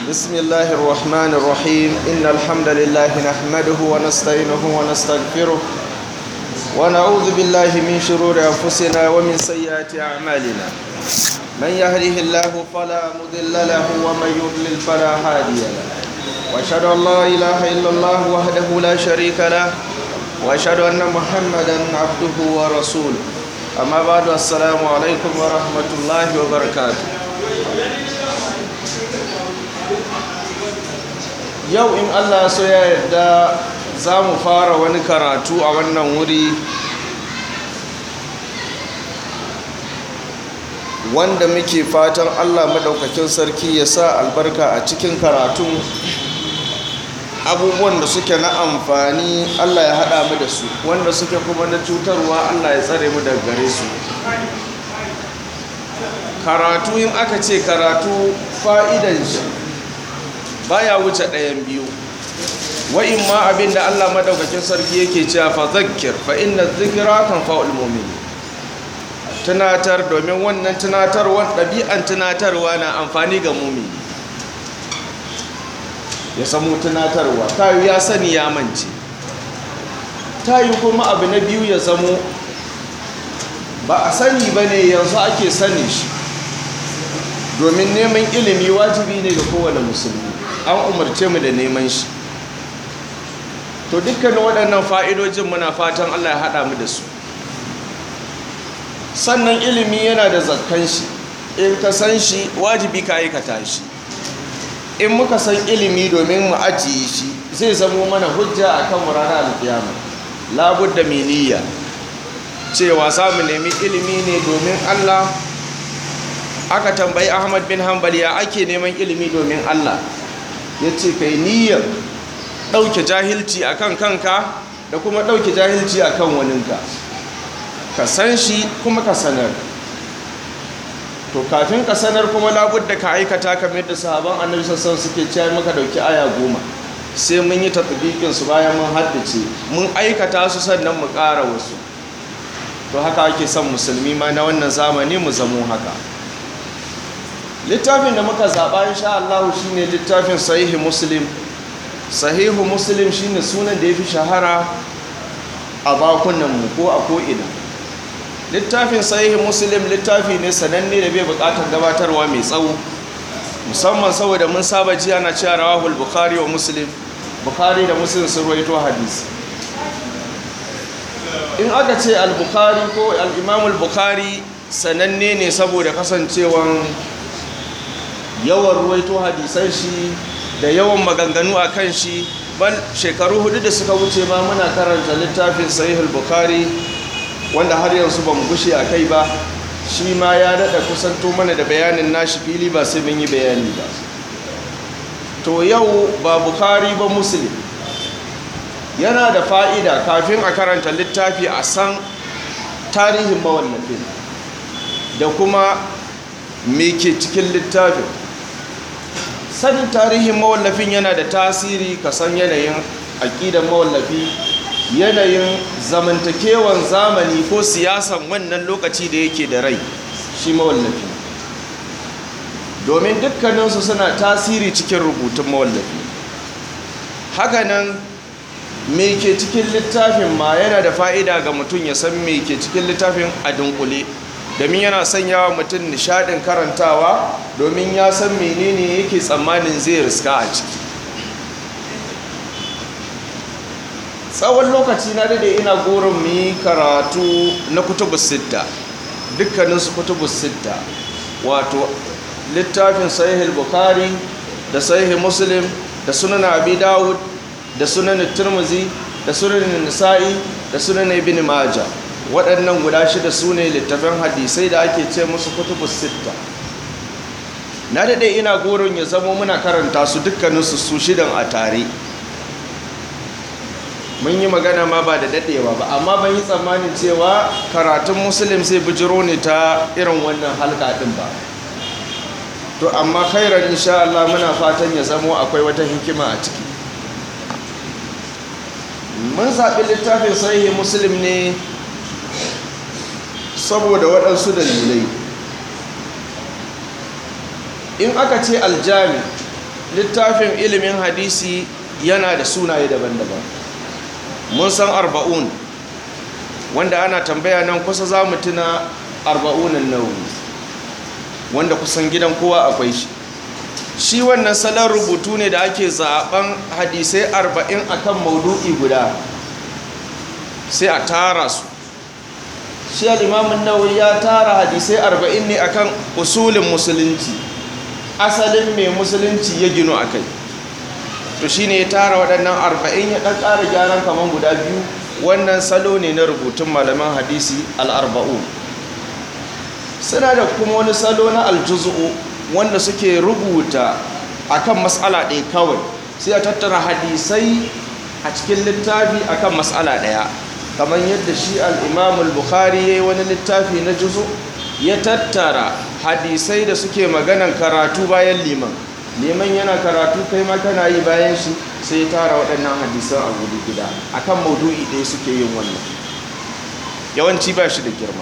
بسم الله الرحمن الرحيم إن الحمد لله نحمده ونستعينه ونستغفره ونعوذ بالله من شرور أنفسنا ومن سيئات أعمالنا من يهده الله فلا مضل له ومن يضلل فلا هادي له وأشهد أن لا إله إلا الله وحده لا شريك له وأشهد أن محمدا عبده ورسوله أما بعد السلام عليكم ورحمة الله وبركاته yau in allah so ya yarda za mu fara wani karatu a wannan wuri wanda muke fatan allah maɗaukakin sarki ya sa albarka a cikin karatun abubuwan da suke na amfani allah ya haɗa mu da su wanda suke kuma na cutarwa allah ya tsare mu daga gare su karatu in aka ce karatu fa'idan shi baya wuce ɗayan biyu wa'in ma abin da allah madaukakin sarki yake cewa fa zakir fa inna zikira kan fa'ul mumini tunatar domin wannan tunatarwar ɗabi'an tunatarwa na amfani ga mumini ya samu tunatarwa ta yi ya sani ya mance ta yi kuma abu na biyu ya zamo ba a sani ba ne yanzu ake sani shi domin neman ilimi wajibi ne ga kowane musulmi an umarce mu da neman shi to dukkanin waɗannan fa'idojin muna fatan Allah ya haɗa mu da su sannan ilimi yana da zakkan shi in ka san shi wajibi ka aikata shi in muka san ilimi domin mu ajiye shi zai zamo mana hujja a kan ranar alkiyama labudda miniya cewa samu nemi ilimi ne domin Allah aka tambayi Ahmad bin Hanbal ya ake neman ilimi domin Allah ya ce kai niyyar ɗauke jahilci a kan kanka da kuma ɗauke jahilci a kan waninka ka san shi kuma ka sanar to kafin ka sanar kuma labudda ka aikata kamar da sahaban annabi sassan suke cewa maka ɗauki aya goma sai mun yi tattabikin su bayan mun haddace mun aikata su sannan mu ƙara wasu to haka ake son musulmi ma na wannan zamani mu zamo haka littafin da muka zaɓa insha Allah shine littafin sahihi muslim sahihu muslim shine sunan da ya fi shahara a bakunanmu ko a ko'ina littafin sahihi muslim littafi ne sananne da bai buƙatar gabatarwa mai tsawo musamman saboda mun saba ji ana cewa rawahul bukhari wa muslim bukhari da muslim sun ruwaito hadisi in aka ce al-bukhari ko al-imam al-bukhari sananne ne saboda kasancewan yawan ruwaito hadisan shi da yawan maganganu a kan shi bal shekaru hudu da suka wuce ma muna karanta littafin sahihul bukhari wanda har yanzu ba mu gushe a kai ba shi ma ya daɗa kusanto mana da bayanin nashi fili ba sai mun yi bayani ba to yau ba bukhari ba muslim yana da fa'ida kafin a karanta littafi a san tarihin mawallafin da kuma me ke cikin littafin sanin tarihin mawallafin yana da tasiri ka san yanayin aƙidan mawallafi yanayin zamantakewan zamani ko siyasan wannan lokaci da yake da rai shi mawallafi domin dukkaninsu suna tasiri cikin rubutun mawallafi hakanan me ke cikin littafin ma yana da fa'ida ga mutum ya san me ke cikin littafin a dunkule domin yana sanya wa mutum nishadin karantawa domin ya san menene yake tsammanin zai riska a ciki tsawon lokaci na dade ina goron mu yi karatu na kutubus sitta dukkaninsu kutubus sitta wato littafin sahih bukhari da sahih muslim da sunan abi dawud da sunan turmuzi da sunan nisa'i da sunan ibn majah waɗannan guda shida su ne littafin hadisai da ake ce musu kutubus sitta na daɗe ina goron ya zama muna karanta su dukkaninsu su shidan a tare mun yi magana ma ba da daɗewa ba amma ban yi tsammanin cewa karatun musulun sai bijiro ne ta irin wannan halka ɗin ba to amma khairar insha Allah muna fatan ya zamo akwai wata hikima a ciki mun zaɓi littafin sahihi muslim ne saboda waɗansu dalilai in aka ce aljami littafin ilimin hadisi yana da sunaye daban-daban mun san arba'un wanda ana tambaya nan kusa za mu tuna arba'unan nawawi wanda kusan gidan kowa akwai shi shi wannan salon rubutu ne da ake zaben hadisai arba'in akan maudu'i guda sai a tara su shi al'imamun nawawi ya tara hadisai arba'in ne akan usulin musulunci asalin mai musulunci ya gino a kai to shi ne ya tara waɗannan arba'in ya ɗan ƙara gyaran kamar guda biyu wannan salo ne na rubutun malaman hadisi al'arba'u suna da kuma wani salo na aljuzu'u wanda suke rubuta akan matsala ɗaya kawai sai a tattara hadisai a cikin littafi akan matsala ɗaya kamar yadda shi al'imamul bukhari ya yi wani littafi na juzu ya tattara hadisai da suke maganan karatu bayan liman liman yana karatu kai ma kana yi bayan shi sai ya tara waɗannan hadisan a gudu gida akan maudu'i ɗaya suke yin wannan yawanci ba shi da girma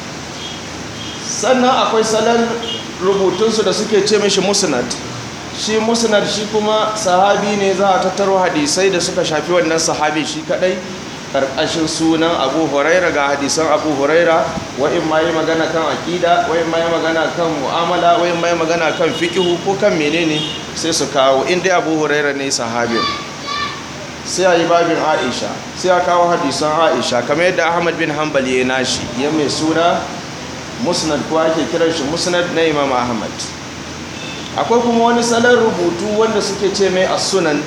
sannan akwai salon rubutunsu da suke ce mashi musnad shi musnad shi kuma sahabi ne za a tattaro hadisai da suka shafi wannan sahabi shi kadai karkashin sunan abu huraira ga hadisan abu huraira wa'in ma yi magana kan akida wa'in ma yi magana kan mu'amala wa'in ma yi magana kan fikihu ko kan menene sai su kawo inda abu huraira ne sahabin sai a yi babin aisha sai a kawo hadisan aisha kamar yadda ahmad bin hanbal ya nashi ya mai suna musnad ko ake kiran shi musnad na imam ahmad akwai kuma wani salon rubutu wanda suke ce mai as-sunan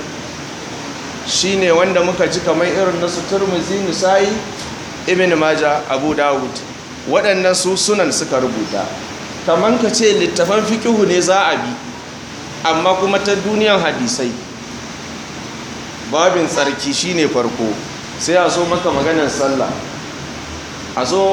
shine wanda muka ji kamar irin na su turmuzi nisa'i ibn maja abu dawud waɗannan su sunan suka rubuta kamar ka ce littafan fikihu ne za a bi amma kuma ta duniyan hadisai babin tsarki shine farko sai a zo maka maganar sallah a zo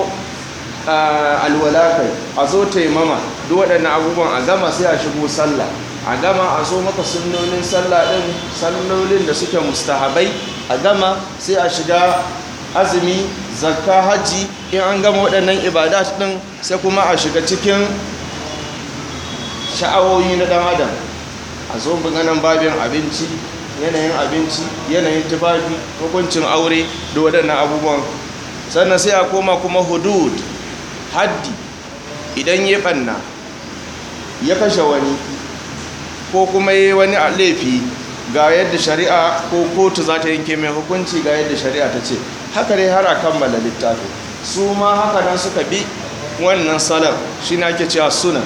alwala kai a zo taimama duk waɗannan abubuwan a gama sai a shigo sallah a gama a zo maka sunnonin sallah ɗin sallolin da suke mustahabai a gama sai a shiga azumi zakka hajji in an gama waɗannan ibadat ɗin sai kuma a shiga cikin sha'awoyi na ɗan adam a zo ganin babin abinci yanayin abinci yanayin tufafi hukuncin aure da waɗannan abubuwan sannan sai a koma kuma hudud haddi idan ya ɓanna ya kashe wani ko kuma yi wani laifi ga yadda shari'a ko kotu za ta yanke mai hukunci ga yadda shari'a ta ce haka dai har a kammala littafi su ma haka nan suka bi wannan salar shi na ake cewa sunan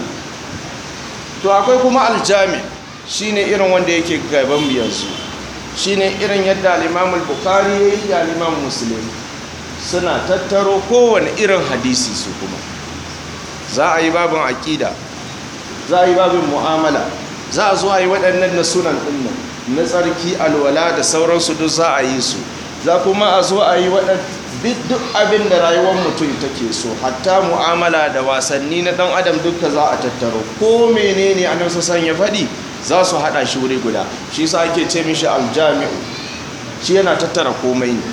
to akwai kuma aljami shi ne irin wanda yake gaban yanzu shi ne irin yadda alimamul bukari ya yi da alimamun musulmi suna tattaro kowane irin hadisi su kuma za a yi babin aƙida za a yi babin mu'amala za a zo a yi waɗannan na sunan ɗinnan na tsarki alwala da sauransu duk za a yi su za kuma a zo a yi duk abin da rayuwar mutum take so hatta mu'amala da wasanni na ɗan adam duka za a tattaro ko menene a nan sassan ya faɗi za su haɗa shi wuri guda shi sa ake ce mishi aljami'u shi yana tattara komai ne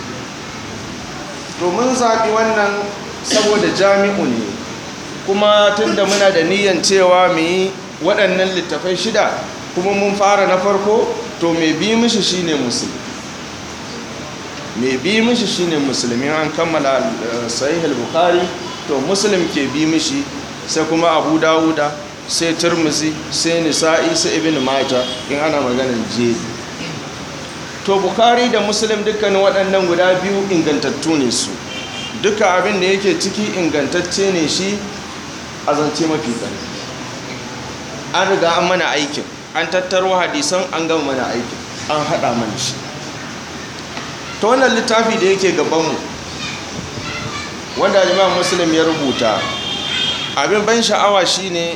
domin zaɓi wannan saboda jami'u ne kuma tun da muna da niyyar cewa mu yi waɗannan littafai shida kuma mun fara na farko to mai bi mishi shine musulmi mai bi mishi shine musulmi an kammala sahih al-bukhari to muslim ke bi mishi sai kuma abu dawuda sai turmuzi sai nisa'i sai ibn majah in ana maganar jeri to bukhari da muslim dukkanin waɗannan guda biyu ingantattu ne su duka abin da yake ciki ingantacce ne shi a zance mafi ƙarfi an riga an mana aikin an tattaro hadisan an gama mana aikin an haɗa mana shi ta wannan littafi da yake gabanmu wanda imam muslim ya rubuta abin ban sha'awa shine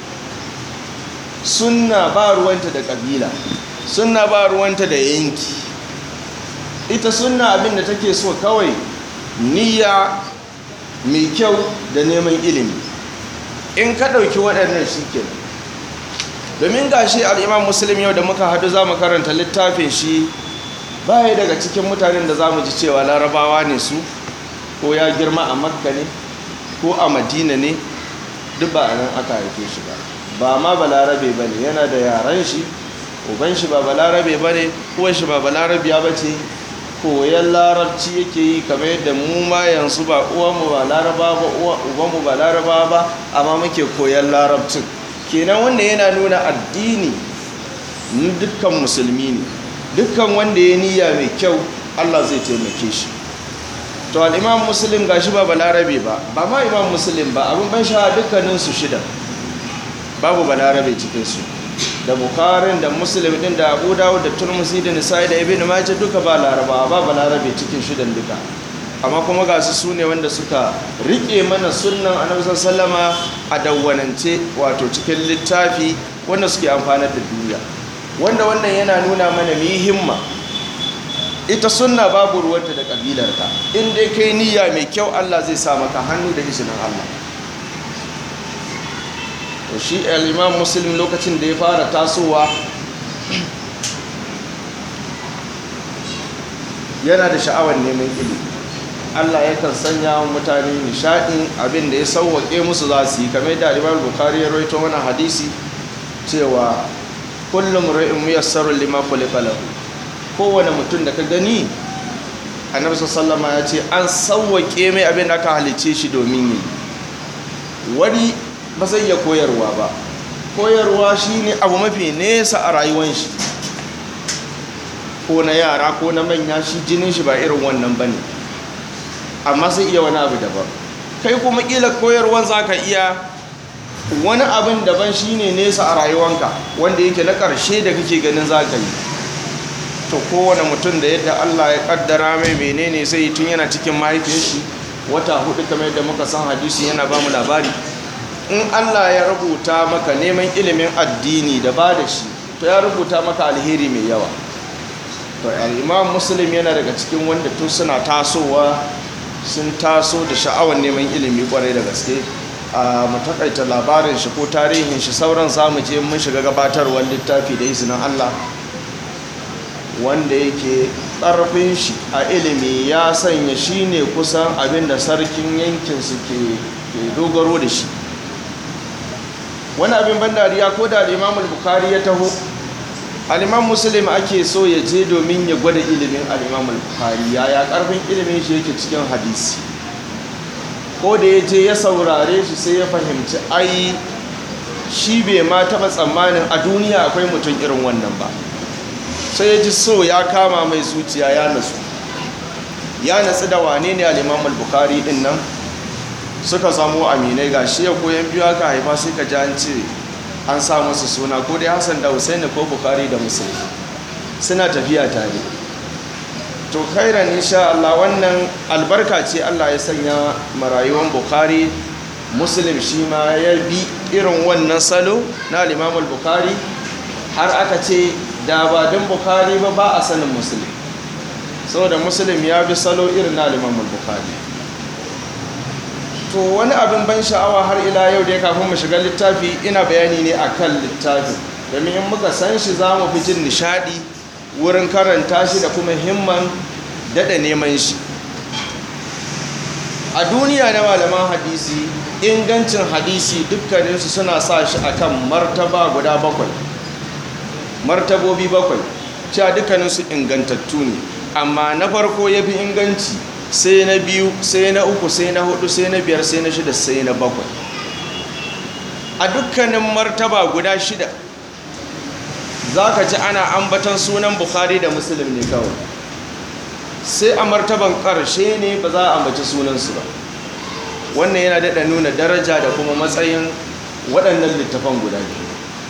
sunna ba ruwanta da ƙabila sunna ba ruwanta da yanki ita sunna abin da take so kawai niyya mai kyau da neman ilimi in ka ɗauki waɗannan shi kenan domin ga shi al'imam musulun yau da muka hadu za mu karanta littafin shi baya daga cikin mutanen da za mu ji cewa larabawa ne su ko ya girma a makka ne ko a madina ne duk ba a nan aka haife shi ba ba ma ba larabe ba ne yana da yaren shi uban shi ba balarabe ba ne uwan shi ba balarabiya ba ce koyan larabci yake yi kamar yadda mu ma yanzu ba uwanmu ba laraba ba ubanmu ba laraba ba amma muke koyan larabcin kenan wanda yana nuna addini dukkan musulmi ne dukkan wanda ya niyya mai kyau allah zai taimake shi to al'imam muslim gashi ba balarabe ba ba ma imam muslim ba abin ban sha dukkaninsu shida babu balarabe cikinsu da bukarin da muslim din da abu dawud da turmusi da nisa'i da ibn majah duka ba laraba ba balarabe cikin shidan duka amma kuma ga su sune wanda suka rike mana sunnan annabi sallama a dawwanance wato cikin littafi wanda suke amfanar da duniya wanda wannan yana nuna mana mu himma ita sunna babu ruwanta da kabilarka in dai kai niyya mai kyau Allah zai sa maka hannu da izinin Allah to shi al-imam muslim lokacin da ya fara tasowa yana da sha'awar neman ilimi Allah yakan sanya wa mutane nishadin abin da ya sauwaƙe musu za su yi kamar da Imam Bukhari ya rawaito mana hadisi cewa kullum ra'in muyassarun lima khuliqa lahu kowane mutum da ka gani Annabi sallallahu ya ce an sauwaƙe mai abin da aka halice shi domin yi wani ba zai iya koyarwa ba koyarwa shine abu mafi nesa a rayuwar shi ko na yara ko na manya shi jinin shi ba irin wannan bane amma sai iya wani abu daban kai kuma kila koyarwan zaka iya wani abin daban shine nesa a rayuwanka wanda yake na ƙarshe da kake ganin zaka yi to kowane mutum da yadda Allah ya kaddara mai menene sai tun yana cikin mahaifin shi wata hudu kamar yadda muka san hadisi yana ba mu labari in Allah ya rubuta maka neman ilimin addini da ba da shi to ya rubuta maka alheri mai yawa to al-imam muslim yana daga cikin wanda tun suna tasowa sun taso da sha'awar neman ilimi kwarai da gaske a mu takaita labarin shi ko tarihin shi sauran zamu je mun shiga gabatarwar littafi da izinin Allah wanda yake ƙarfin shi a ilimi ya sanya shi ne kusan abin da sarkin yankin su ke dogaro da shi wani abin ban dariya ko da imamul bukari ya taho al'imam muslim ake so ya je domin ya gwada ilimin al'imam al-bukhari yaya karfin ilimin shi yake cikin hadisi ko da ya je ya saurare shi sai ya fahimci ai shi bai ma taɓa tsammanin a duniya akwai mutum irin wannan ba sai ya ji so ya kama mai zuciya ya nasu ya natsu da wane ne al'imam al-bukhari din nan suka samu aminai ga shi ya koyan biyu aka haifa sai ka ji an ce an sa musu suna ko dai hassan da husaini ko bukari da musulmi suna tafiya tare to khairan insha Allah wannan albarka ce Allah ya sanya marayuwan bukari muslim shi ma ya bi irin wannan salo na limamul bukari har aka ce da ba don bukari ba ba a sanin muslim saboda muslim ya bi salo irin na limamul bukari to wani abin ban sha'awa har ila yau da ya kafin mu shiga littafi ina bayani ne akan littafi domin in muka san shi za mu fi jin nishadi wurin karanta shi da kuma himman daɗa neman shi a duniya na malaman hadisi ingancin hadisi dukkaninsu suna sa shi akan martaba guda bakwai martabobi bakwai cewa dukkaninsu ingantattu ne amma na farko ya fi inganci sai na biyu sai na uku sai na hudu sai na biyar sai na shida sai na bakwai a dukkanin martaba guda shida za ka ji ana ambatan sunan bukhari da musulun ne kawai sai a martaban ƙarshe ne ba za a ambaci sunansu ba wannan yana daɗa nuna daraja da kuma matsayin waɗannan littafan guda biyu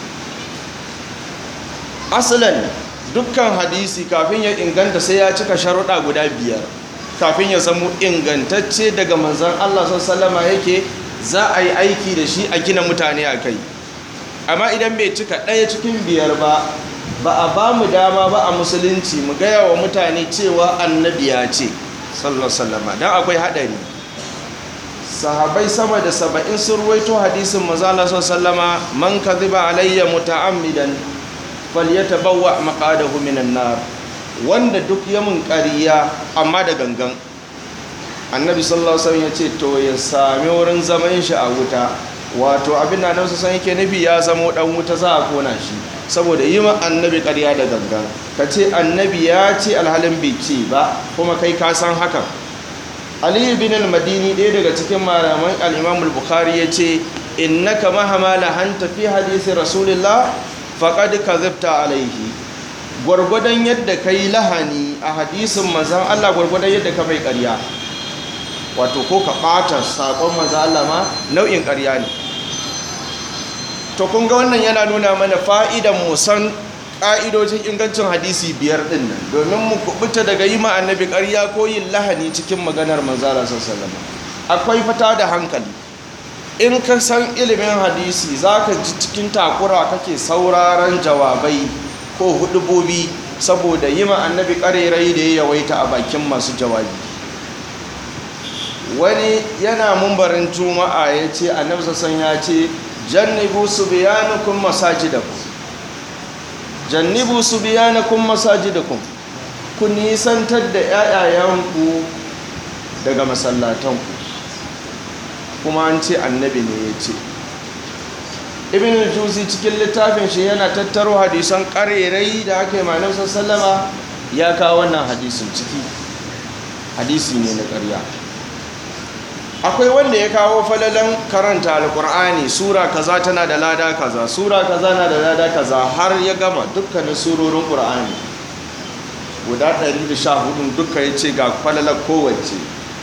asalan dukkan hadisi kafin ya inganta sai ya cika sharuɗa guda biyar kafin ya zama ingantacce daga manzan Allah sallama yake za a yi aiki da shi a gina mutane a kai amma idan bai cika ɗaya cikin biyar ba ba a ba mu dama ba a musulunci mu gaya wa mutane cewa annabi ya ce sallama don akwai haɗari sahabai sama da saba'in sun ruwaito hadisin mazala sallama man ka ziba alayya muta'ammidan falyatabawa maqadahu minan nar wanda duk ya mun ƙariya amma da gangan annabi sallallahu alaihi wasallam ya ce to ya sami wurin zaman shi a wuta wato abin da nan san yake nufi ya zamo dan wuta za a kona shi saboda yi ma annabi ƙarya da gangan ka ce annabi ya ce alhalin bai ce ba kuma kai ka san hakan aliyu bin al-madini ɗaya daga cikin malaman al-imam al-bukhari ya ce innaka mahama lahanta fi hadisi rasulillah faqad kadhabta alaihi gwargwadon yadda kai lahani a hadisin manzon Allah gwargwadon yadda ka mai ƙarya wato ko ka ɓata saƙon manzon Allah ma nau'in ƙarya ne to kun ga wannan yana nuna mana fa'idan mu san ƙa'idojin ingancin hadisi biyar ɗin nan domin mu kubuta daga yi ma annabi ƙarya ko yin lahani cikin maganar manzon Allah sallallahu alaihi wasallam akwai fata da hankali in ka san ilimin hadisi za ka ji cikin takura kake sauraron jawabai ko hudubobi saboda yi ma annabi ƙarerai da ya yawaita a bakin masu jawabi wani yana mumbarin juma'a ya ce annabi sassan ya ce jannibu su biyanukun masajidakum jannibu su biyanukun masajidakum ku nisantar da 'ya'yayanku daga masallatanku kuma an ce annabi ne ya ce ibn al-juzi cikin littafin shi yana tattaro hadisan karerai da aka yi malam sallama ya kawo wannan hadisin ciki hadisi ne na ƙarya akwai wanda ya kawo falalan karanta alkur'ani sura kaza tana da lada kaza sura kaza na da lada kaza har ya gama dukkanin surorin ƙur'ani guda 114 duka ya ce ga falalar kowace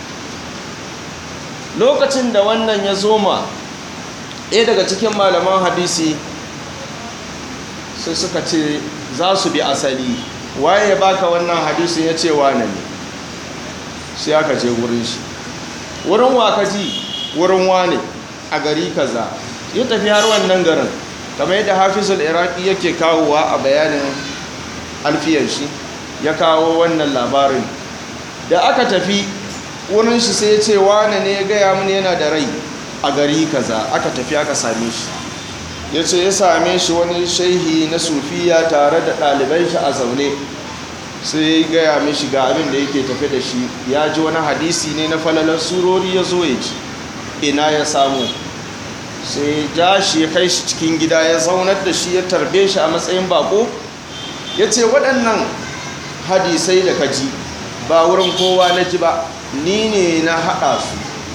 lokacin da wannan ya zoma ɗaya daga cikin malaman hadisi sai suka ce za su bi asali waye ya baka wannan hadisi ya ce wane ne sai aka je wurin shi wurin wakaji wurin wane a gari kaza ya tafi har wannan garin kamar yadda hafizul iraki yake kawowa a bayanin alfiyar shi ya kawo wannan labarin da aka tafi wurin shi sai ya ce wane ne ya gaya mini yana da rai a gari kaza aka tafi aka same shi ya ce ya same shi wani shaihi na sufiya tare da ɗaliban shi a zaune sai ya gaya mishi ga abin da yake tafi da shi ya ji wani hadisi ne na falalar surori ya zo ya ci ina ya samu sai ja shi ya kai shi cikin gida ya zaunar da shi ya tarbe shi a matsayin bako ya ce waɗannan hadisai da ka ji ba wurin kowa na ji ba ni ne na haɗa su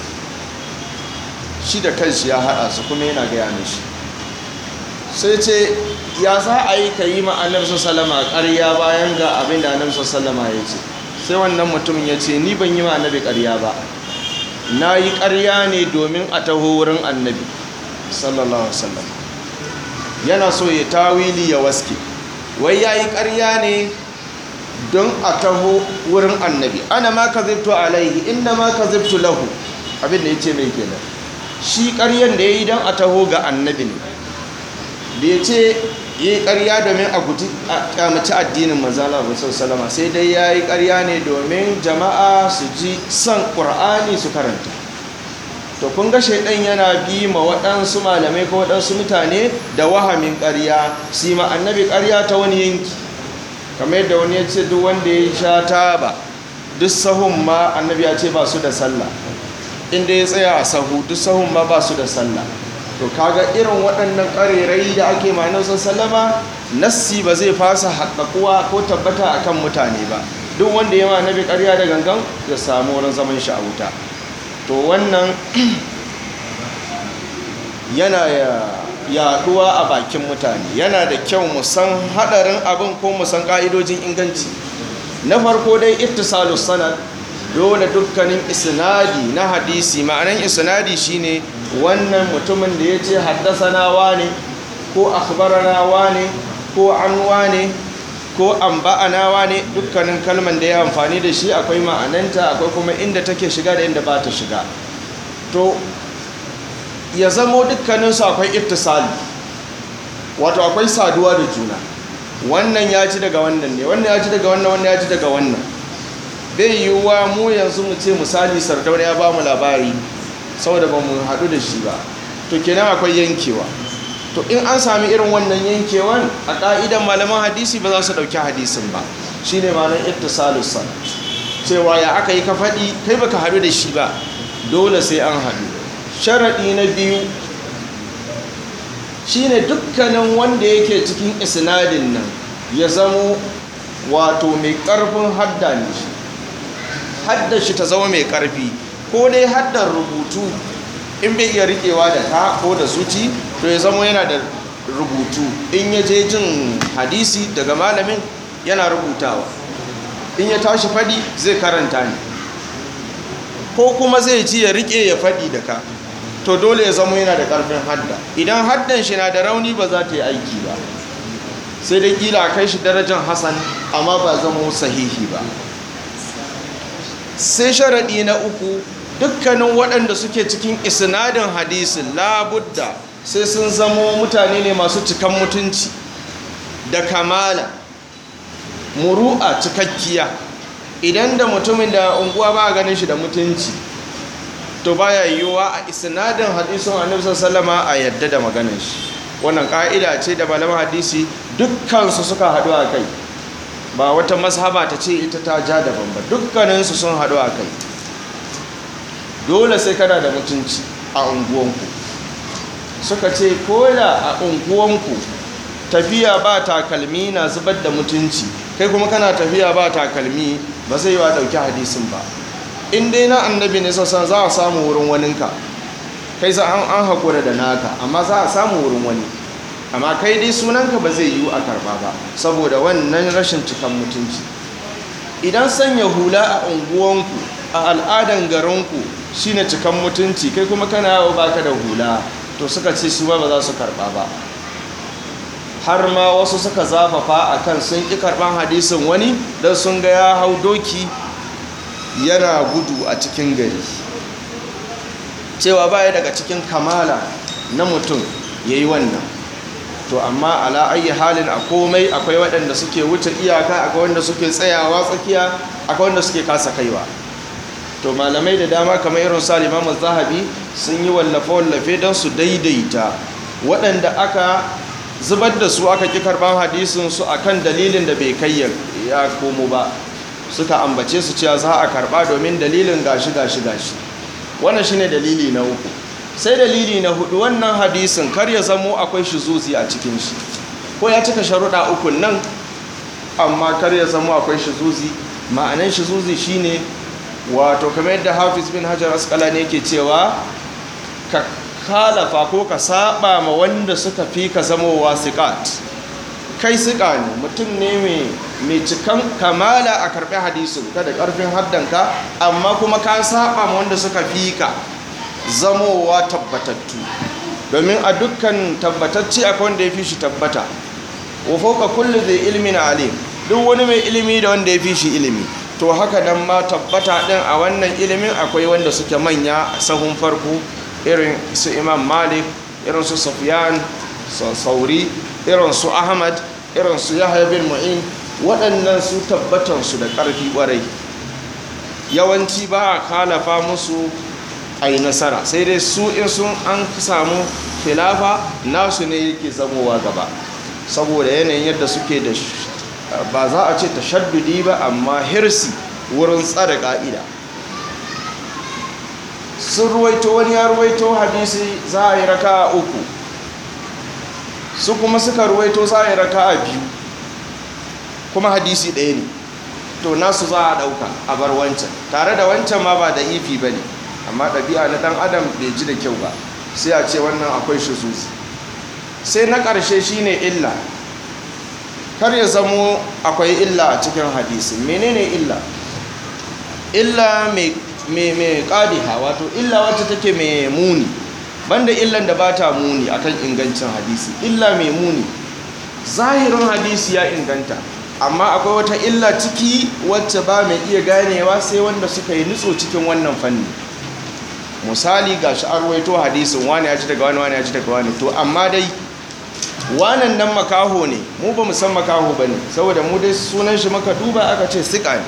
shi da kanshi ya haɗa su kuma yana gaya mishi sai ce ya za a yi ka yi ma'anar salama ƙarya bayan ga abin da annabi salama ya ce sai wannan mutumin ya ce ni ban yi ma annabi ƙarya ba na yi ƙarya ne domin a taho wurin annabi sallallahu wasallam yana so ya tawili ya waske wai ya yi ƙarya ne don a taho wurin annabi ana ma ka zibto alaihi inda ma ka zibto lahu abin da ya ce mai kenan shi ƙaryan da ya yi don a taho ga annabi ne da ya ce ya yi ƙarya domin a guji a kyamaci addinin manzana rasul salama sai dai ya yi ƙarya ne domin jama'a su ji son ƙur'ani su karanta to kun ga shaidan yana bi ma waɗansu malamai ko waɗansu mutane da wahamin ƙarya su ma annabi ƙarya ta wani yanki kamar yadda wani ya ce duk wanda ya sha taba duk sahun ma annabi ya ce ba su da sallah inda ya tsaya a sahu duk sahun ma ba su da sallah to kaga irin waɗannan ƙarerai da ake manin sallama nassi ba zai fasa haƙaƙuwa ko tabbata akan mutane ba duk wanda ya ma annabi ƙarya da gangan ya samu wurin zaman shi a wuta to wannan yana yaɗuwa a bakin mutane yana da kyau mu san haɗarin abin ko mu san ƙa'idojin inganci na farko dai ittisalus sanad dole dukkanin isnadi na hadisi ma'anan isnadi shine wannan mutumin da ya ce haddasana wane ko akhbarana wane ko an wane ko amba'ana wane dukkanin kalman da ya amfani da shi akwai ma'ananta akwai kuma inda take shiga da inda ba ta shiga to ya zamo dukkaninsu akwai ittisali wato akwai saduwa da juna wannan ya ci daga wannan ne wannan ya ci daga wannan wannan ya ci daga wannan bai yiwuwa mu yanzu mu ce misali sardauna ya ba mu labari saboda ba mu haɗu da shi ba to kenan akwai yankewa to in an sami irin wannan yankewan a ƙa'idan malaman hadisi ba za su ɗauki hadisin ba shi ne malam ittisalus sana cewa ya aka yi ka faɗi kai baka haɗu da shi ba dole sai an haɗu sharaɗi na biyu shine dukkanin wanda yake cikin isnadin nan ya zamo wato mai ƙarfin hadda ne shi haddar shi ta zama mai ƙarfi ko dai haddar rubutu in bai iya riƙewa da ta ko da zuci to ya zama yana da rubutu in ya je jin hadisi daga malamin yana rubutawa in ya tashi faɗi zai karanta ne ko kuma zai ji ya riƙe ya faɗi da ka to dole ya zama yana da ƙarfin hadda idan haddan shi na da rauni ba za ta yi aiki ba sai dai kila a kai shi darajar hasan amma ba zama sahihi ba sai sharaɗi na uku dukkanin waɗanda suke cikin isnadin hadisin labudda sai sun zamo mutane ne masu cikan mutunci da kamala muru'a cikakkiya idan da mutumin da unguwa ba ganin shi da mutunci to baya yiwuwa a isnadin hadisin annabi sallama a yadda da maganin shi wannan ka'ida ce da malaman hadisi dukkansu suka haɗu a kai ba wata mazhaba ta ce ita ta ja daban ba dukkaninsu sun haɗu a kai dole sai kana da mutunci a unguwanku suka ce koda a unguwanku tafiya ba takalmi na zubar da mutunci kai kuma kana tafiya ba takalmi ba zai yi wa ɗauki hadisin ba in dai na annabi ne sassan za a samu wurin waninka kai za an haƙura da naka amma za a samu wurin wani amma kai dai sunanka ba zai yiwu a karba ba saboda wannan rashin cikan mutunci idan sanya hula a unguwanku a al'adan garinku shine cikan mutunci kai kuma kana yawo baka da hula to suka ce su ba za su karba ba har ma wasu suka zafafa a kan sun ƙi karban hadisin wani don sun ga ya hau doki yana gudu a cikin gari cewa baya daga cikin kamala na mutum ya yi wannan to amma ala ayi halin a komai akwai waɗanda suke wuce iyaka akwai wanda suke tsayawa tsakiya akwai wanda suke kasa kaiwa to malamai da dama kamar irin sa limamu zahabi sun yi wallafe-wallafe don su daidaita waɗanda aka zubar da su aka ƙi karɓar hadisin su akan dalilin da bai kai ya komo ba suka ambace su cewa za a karɓa domin dalilin gashi gashi gashi wannan shine dalili na uku sai dalili na hudu wannan hadisin kar ya zamo akwai shizuzi a cikin shi ko ya cika sharuɗa uku nan amma kar ya zamo akwai shizuzi ma'anan shizuzi shine wato kamar yadda hafiz bin hajar asqalani yake cewa ka kalafa ko ka saba ma wanda suka fi ka zamowa siqat kai siƙa ne mutum ne mai cikan kamala a karɓi hadisin ka da ƙarfin haddanka amma kuma ka saba ma wanda suka fi ka zamowa tabbatattu domin a dukkan tabbatacce akwai wanda ya fi shi tabbata wa fauka kullu zai ilmin alim duk wani mai ilimi da wanda ya fi shi ilimi to haka nan ma tabbata din a wannan ilimin akwai wanda suke manya sahun farko irin su imam malik irin su sufyan sauri irin su ahmad irin su yahya bin mu'in waɗannan su tabbatansu da ƙarfi ƙwarai yawanci ba a kalafa musu a yi nasara sai dai su in sun an samu filafa nasu ne yake zamowa gaba saboda yanayin yadda suke da ba za a ce tashaddudi ba amma hirsi wurin tsada ƙa'ida sun ruwaito wani ya ruwaito hadisi za a yi raka a uku su kuma suka ruwaito za a yi raka a biyu kuma hadisi ɗaya ne to nasu za a ɗauka a bar wancan tare da wancan ma ba da ifi ba ne amma ɗabi'a na ɗan adam bai ji da kyau ba sai a ce wannan akwai shi zuzi sai na ƙarshe shine illa kar ya zamo akwai illa a cikin hadisi menene illa illa mai ƙadiha wato illa wacce take mai muni banda illan da ba ta muni akan ingancin hadisi illa mai muni zahirin hadisi ya inganta amma akwai wata illa ciki wacce ba mai iya ganewa sai wanda suka yi nutso cikin wannan fanni misali ga shi arwaito hadisin wani ya ci daga wani wani ya ci daga wani to amma dai wanan nan makaho ne mu ba mu san makaho ba ne saboda mu dai sunan shi maka duba aka ce sika ne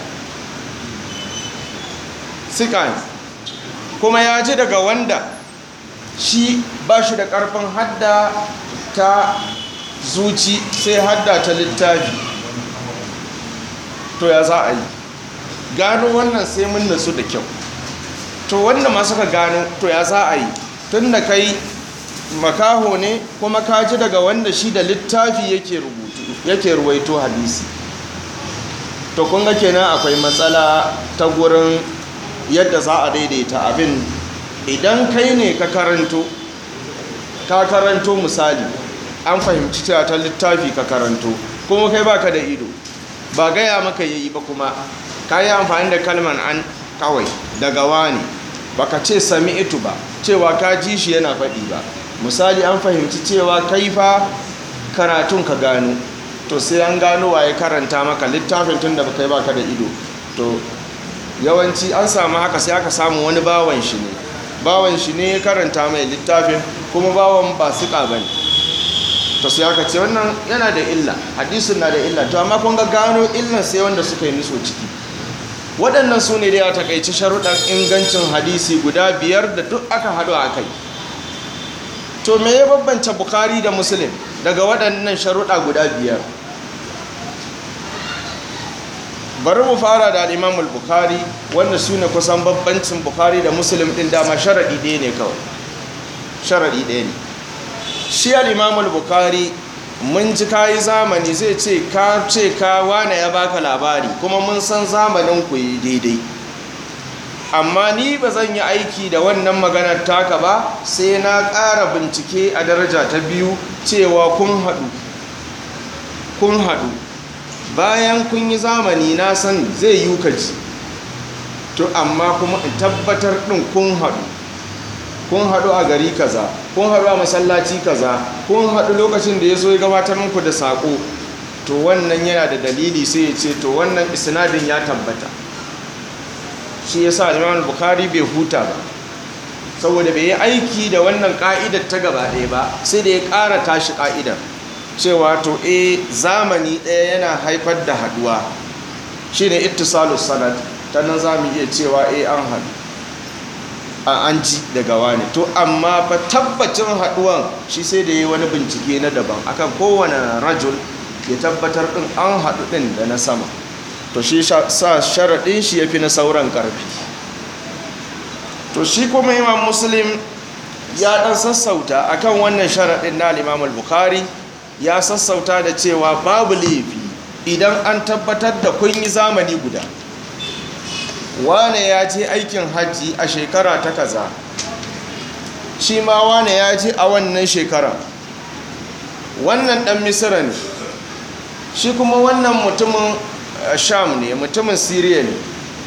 sika ne kuma ya ji daga wanda shi ba shi da ƙarfin hadda ta zuci sai hadda ta littafi to ya za a yi gano wannan sai mun nasu da kyau to wanda ma suka gano to ya za a yi tun da kai makaho ne kuma ka ji daga wanda shi da littafi yake rubutu yake ruwaito hadisi to kun ga kenan akwai matsala ta gurin yadda za a daidaita abin idan kai ne ka karanto ka karanto misali an fahimci cewa ta littafi ka karanto kuma kai baka da ido ba gaya maka yayi ba kuma ka yi amfani da kalman an kawai daga wani baka ce sami itu ba cewa ka ji shi yana faɗi ba misali an fahimci cewa kai fa karatun ka gano to sai an gano waye karanta maka littafin tun da baka yi baka da ido to yawanci an samu haka sai aka samu wani bawan shi ne bawan shi ne ya karanta mai littafin kuma bawan ba suka ba ne to sai aka ce wannan yana da illa hadisun na da illa to amma kun ga gano illan sai wanda suka yi niso ciki waɗannan su ne da ya takaici sharuɗan ingancin hadisi guda biyar da duk aka haɗu a kai to me ya bambance bukari da muslim daga waɗannan sharuɗa guda biyar bari mu fara da al'imamul bukari wanda su ne kusan bambancin bukari da muslim ɗin dama sharaɗi ɗaya ne kawai sharaɗi ɗaya ne shi al'imamul bukari mun ji kayi zamani zai ce ka ce ka wane ya baka labari kuma mun san zamanin ku yi daidai amma ni ba zan yi aiki da wannan maganar taka ba sai na ƙara bincike a daraja ta biyu cewa kun haɗu kun haɗu bayan kun yi zamani na san zai yi kaji to amma kuma in tabbatar ɗin kun haɗu kun haɗu a gari kaza kun haɗu a masallaci kaza kun haɗu lokacin da ya zo ya gabatar muku da saƙo to wannan yana da dalili sai ya ce to wannan isnadin ya tabbata shi ya sa imam bukari bai huta ba saboda bai yi aiki da wannan ka'idar ta gaba ɗaya ba sai da ya ƙara tashi ka'idar cewa to e zamani ɗaya yana haifar da haɗuwa shi ne ittisalus sanad ta nan za mu iya cewa e an haɗu an ji daga wani to amma fa tabbacin haɗuwan shi sai da ya yi wani bincike na daban akan kowane rajul ya tabbatar ɗin an haɗu ɗin da na sama to shi sa sharaɗin shi ya fi na sauran ƙarfi to shi kuma imam muslim ya ɗan sassauta akan wannan sharaɗin na imam al-bukhari ya sassauta da cewa babu laifi idan an tabbatar da kun yi zamani guda wane ya je aikin hajji a shekara ta kaza shi ma wane ya je a wannan shekara wannan ɗan misira ne shi kuma wannan mutumin sham ne mutumin siriya ne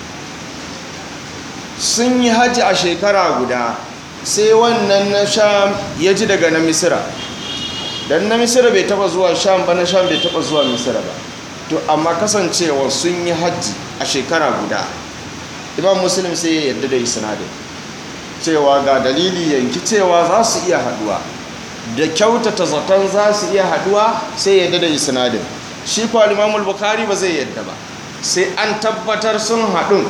sun yi hajji a shekara guda sai wannan na sham ya ji daga na misira don na misira bai taba zuwa sham ba na sham bai taba zuwa misira ba to amma kasancewa sun yi hajji a shekara guda imam muslim sai ya yarda da isnadin cewa ga dalili yanki cewa za su iya haduwa da kyautata zaton za su iya haduwa sai ya yarda da isnadin shi kwa limamul bukari ba zai yadda ba sai an tabbatar sun haɗu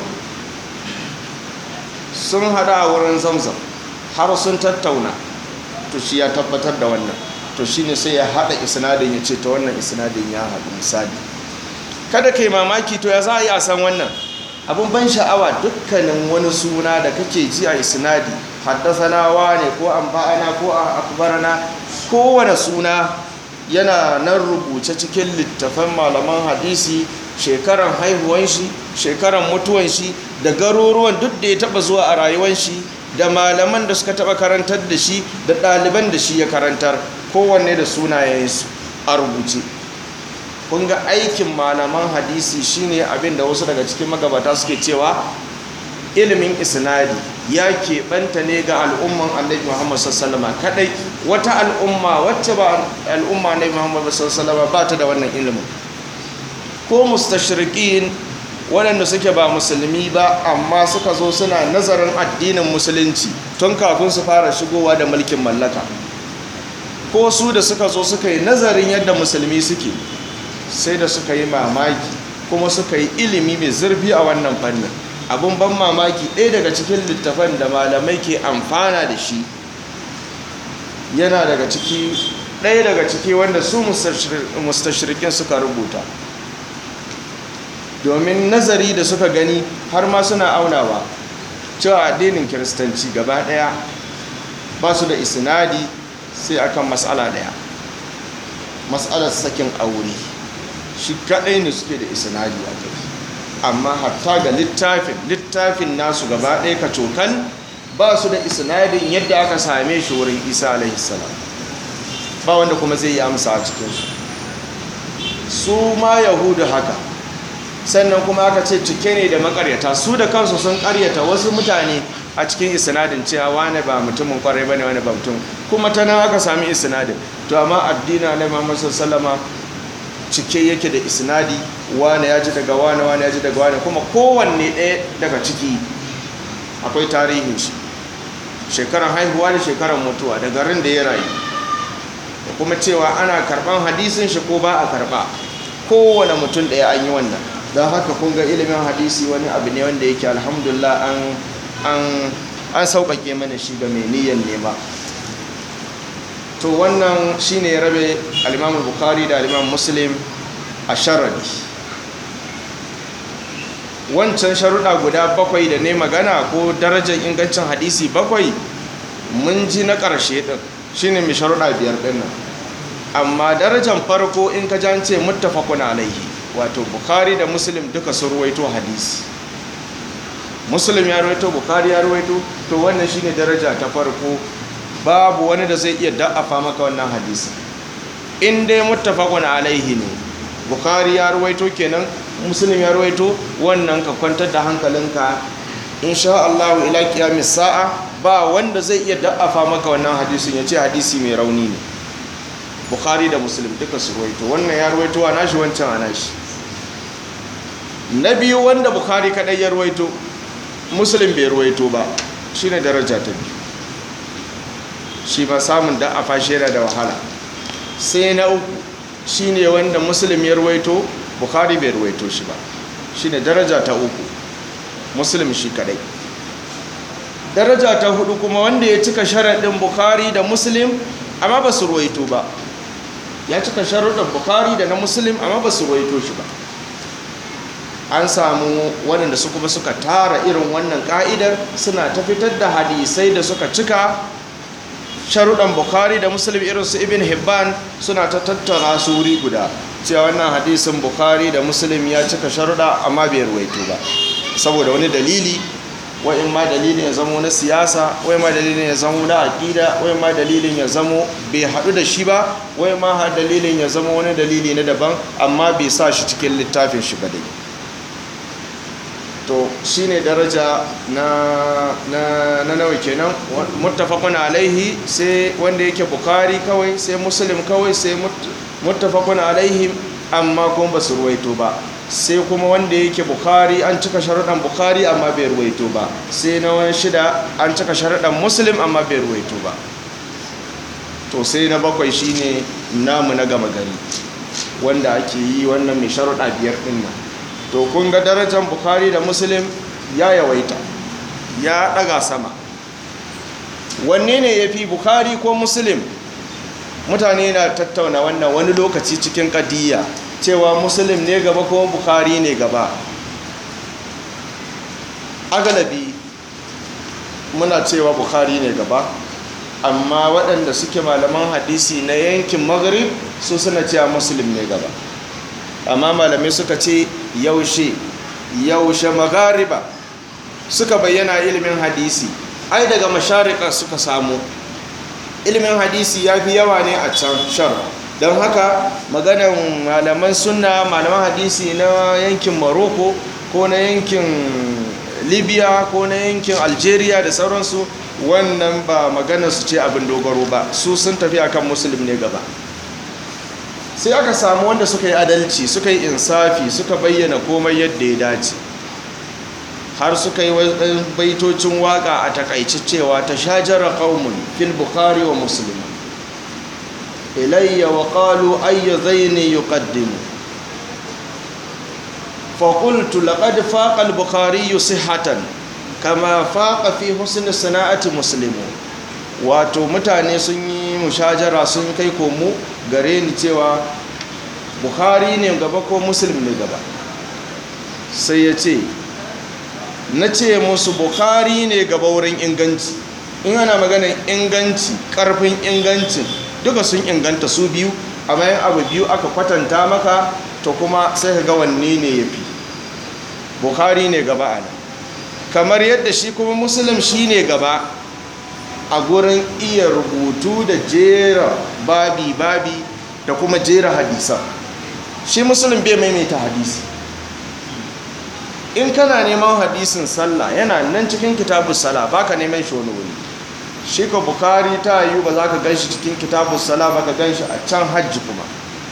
sun haɗa a wurin zamzam har sun tattauna to shi ya tabbatar da wannan to shi ne sai ya haɗa isnadin ya ce ta wannan isnadin ya haɗu misali kada ka yi mamaki to ya za a yi a san wannan abin ban sha'awa dukkanin wani suna da kake ji a isnadi haddasanawa ne ko an ba'ana ko a akbarana kowane suna yana nan rubuce cikin littafan malaman hadisi shekaran haihuwan shi shekaran mutuwan shi da garuruwan duk da ya taba zuwa a rayuwan shi da malaman da suka taba karantar da shi da ɗaliban da shi ya karantar kowanne da sunayensu a rubuce kun ga aikin malaman hadisi shine abin da wasu daga cikin magabata suke cewa ilimin isnadi ya keɓanta ne ga al'umman annabi muhammad sallama kadai wata al'umma wacce ba al'umma annabi muhammad sallama ba ta da wannan ilimin ko mustashriqin waɗanda suke ba musulmi ba amma suka zo suna nazarin addinin musulunci tun kafin su fara shigowa da mulkin mallaka ko su da suka zo suka yi nazarin yadda musulmi suke sai da suka yi mamaki kuma suka yi ilimi mai zurfi a wannan fannin abin ban mamaki ɗaya daga cikin littafan da malamai ke amfana da shi yana daga ciki ɗaya daga ciki wanda su mustashirikin suka rubuta domin nazari da suka gani har ma suna aunawa cewa addinin kiristanci gaba ɗaya ba su da isnadi sai akan matsala daya matsalar sakin aure shi kadai ne suke da isnadi a kai amma hatta ga littafin littafin nasu gaba ɗaya ka cokan ba su da isnadin yadda aka same shi wurin isa alaihi salam ba wanda kuma zai yi amsa a cikinsu su ma yahudu haka sannan kuma aka ce cike ne da makaryata su da kansu sun karyata wasu mutane a cikin isnadin cewa wane ba mutumin kwarai bane wane ba mutum kuma ta nan aka sami isnadin to amma addina na Muhammad sallama cike yake da isnadi wane ya ji daga wane wane ya ji daga wane kuma kowanne ɗaya daga ciki akwai tarihin shi shekaran haihuwa da shekaran mutuwa da garin da ya rayu da kuma cewa ana karban hadisin shi ko ba a karba kowane mutum ɗaya an yi wannan don haka kun ga ilimin hadisi wani abu ne wanda yake alhamdulillah an an an sauƙaƙe mana shi ga mai niyyar nema to wannan shine ya rabe al-Imam Bukhari da al-Imam Muslim a sharadi wancan sharuɗa guda bakwai da ne magana ko darajar ingancin hadisi bakwai mun ji na ƙarshe ɗin shine mai sharuɗa biyar ɗin nan amma darajar farko in ka jance muttafaqun alaihi wato Bukhari da Muslim duka sun ruwaito hadisi Muslim ya ruwaito Bukhari ya ruwaito to wannan shine daraja ta farko babu wani da zai iya da'afa maka wannan hadisi in dai muttafaqun alaihi ne bukhari ya ruwaito kenan muslim ya ruwaito wannan ka kwantar da hankalinka insha Allah ila qiyamis sa'a ba wanda zai iya da'afa maka wannan hadisin ya ce hadisi mai rauni ne bukhari da muslim duka su ruwaito wannan ya ruwaito a nashi wancan a nashi na biyu wanda bukhari kadai ya ruwaito muslim bai ruwaito ba shine daraja ta biyu shi ba samun da a fashe da wahala sai na uku shi ne wanda musulmi ya ruwaito bukari bai ruwaito shi ba shi ne daraja ta uku musulmi shi kadai daraja ta hudu kuma wanda ya cika sharaɗin bukari da muslim amma ba su ruwaito ba ya cika sharaɗin bukari da na muslim amma ba su ruwaito shi ba an samu waɗanda su kuma suka tara irin wannan ka'idar suna ta fitar da hadisai da suka cika sharuɗan bukhari da muslim irin su ibn hibban suna ta tattara su wuri guda cewa wannan hadisin bukhari da muslim ya cika sharuɗa amma bai ruwaito ba saboda wani dalili wa'in ma dalilin ya zamo na siyasa wa'in ma dalilin ya zamo na aƙida wa'in ma dalilin ya zamo bai haɗu da shi ba wa'in ma har dalilin ya zamo wani dalili na daban amma bai sa shi cikin littafin shi ba dai to shine daraja na na na nawa kenan muttafaqun alaihi sai wanda yake bukhari kawai sai muslim kawai sai muttafaqun alaihi amma kuma ba su ruwaito ba sai kuma wanda yake bukhari an cika sharuɗan bukhari amma bai ruwaito ba sai na wani shida an cika sharuɗan muslim amma bai ruwaito ba to sai na bakwai shine namu na gama gari wanda ake yi wannan mai sharuɗa biyar ɗin nan to kun ga darajar bukhari da muslim ya yawaita ya daga sama wanne ne ya fi bukhari ko muslim mutane na tattauna wannan wani lokaci cikin kadiyya cewa muslim ne gaba ko bukhari ne gaba agalabi muna cewa bukhari ne gaba amma waɗanda suke malaman hadisi na yankin maghrib su suna cewa muslim ne gaba amma malamai suka ce yaushe yaushe magariba suka bayyana ilimin hadisi ai daga masharika suka samu ilimin hadisi ya fi yawa ne a can shar don haka maganan malaman sunna malaman hadisi na yankin morocco ko na yankin libya ko na yankin algeria da sauransu wannan ba maganar su ce abin dogaro ba su sun tafi akan musulmi ne gaba sai aka samu wanda suka yi adalci suka yi insafi suka bayyana komai yadda ya dace har suka yi baitocin waka a takaici cewa ta shajara qaumun fil bukhari wa muslim ilayya wa qalu ayyu zaini yuqaddimu fa qultu laqad faqa al bukhari sihhatan kama faqa fi husn sana'ati muslimu wato mutane sun yi mushajara sun kai komo gare ni cewa bukhari ne gaba ko muslim ne gaba sai ya ce na ce musu bukhari ne gaba wurin inganci in ana maganar inganci karfin ingancin duka sun inganta su biyu a bayan abu biyu aka kwatanta maka to kuma sai ka ga wanne ne ya fi bukhari ne gaba a nan kamar yadda shi kuma muslim shi ne gaba a gurin iya rubutu da jera babi-babi da kuma jera hadisa shi muslim bai maimaita hadisi in kana neman hadisin sallah yana nan cikin kitabun sallah baka neman shi wani wuri shi ka bukari ta yi ba za ka gan shi cikin kitabun sallah ba ka gan shi a can hajji kuma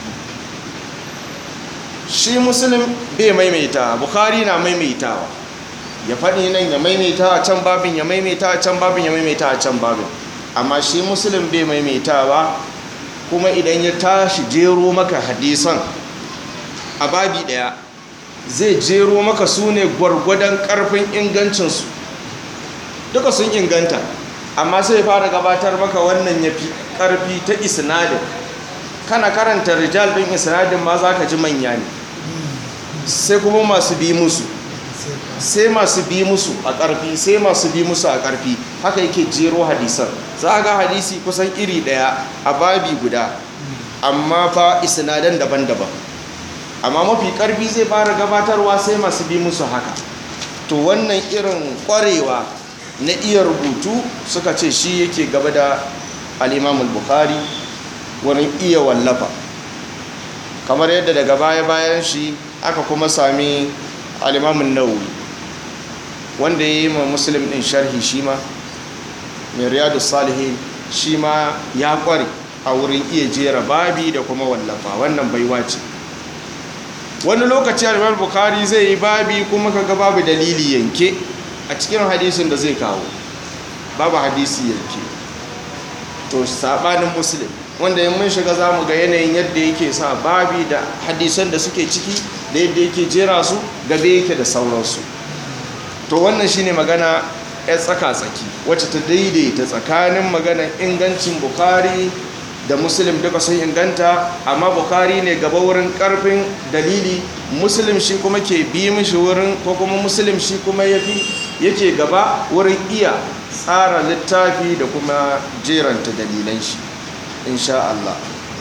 shi muslim bai maimaita bukari na maimaitawa ya faɗi nan ya maimaita a can babin ya maimaita a can babin ya maimaita a can babin amma shi muslim bai maimaitawa kuma idan ya tashi jero maka hadisan a babi ɗaya zai jero maka su ne gwargwadon ƙarfin ingancinsu duka sun inganta amma sai fara gabatar maka wannan ya fi ƙarfi ta isnadin kana karanta rijal ɗin isnadin ma za ka ji manya ne sai kuma masu bi musu sai masu bi musu a ƙarfi sai masu bi musu a ƙarfi haka yake jero hadisan za ga hadisi kusan iri ɗaya a babi guda amma fa isnadan daban-daban amma mafi ƙarfi zai fara gabatarwa sai masu bi musu haka to wannan irin ƙwarewa na iya rubutu suka ce shi yake gaba da al'imamul bukhari wurin iya wallafa kamar yadda daga baya-bayan shi aka kuma sami al'imamun nauyi wanda ya yi ma musulun ɗin sharhi shi ma mai riyadu salihin shi ma ya ƙware a wurin iya jera babi da kuma wallafa wannan baiwa ce wani lokaci alimar bukari zai yi babi kuma kaga babu dalili yanke a cikin hadisin da zai kawo babu hadisi yanke to sabanin muslim wanda yin mun shiga za mu ga yanayin yadda yake sa babi da hadisan da suke ciki da yadda yake jera su gabe yake da sauransu to wannan shine magana ya tsaka-tsaki wacce ta daidaita tsakanin maganar ingancin bukari da muslim duka sun inganta amma bukari ne gaba wurin karfin dalili muslim shi kuma ke bi mishi wurin ko kuma muslim shi kuma yake gaba wurin iya tsara littafi da kuma jeranta dalilan shi insha Allah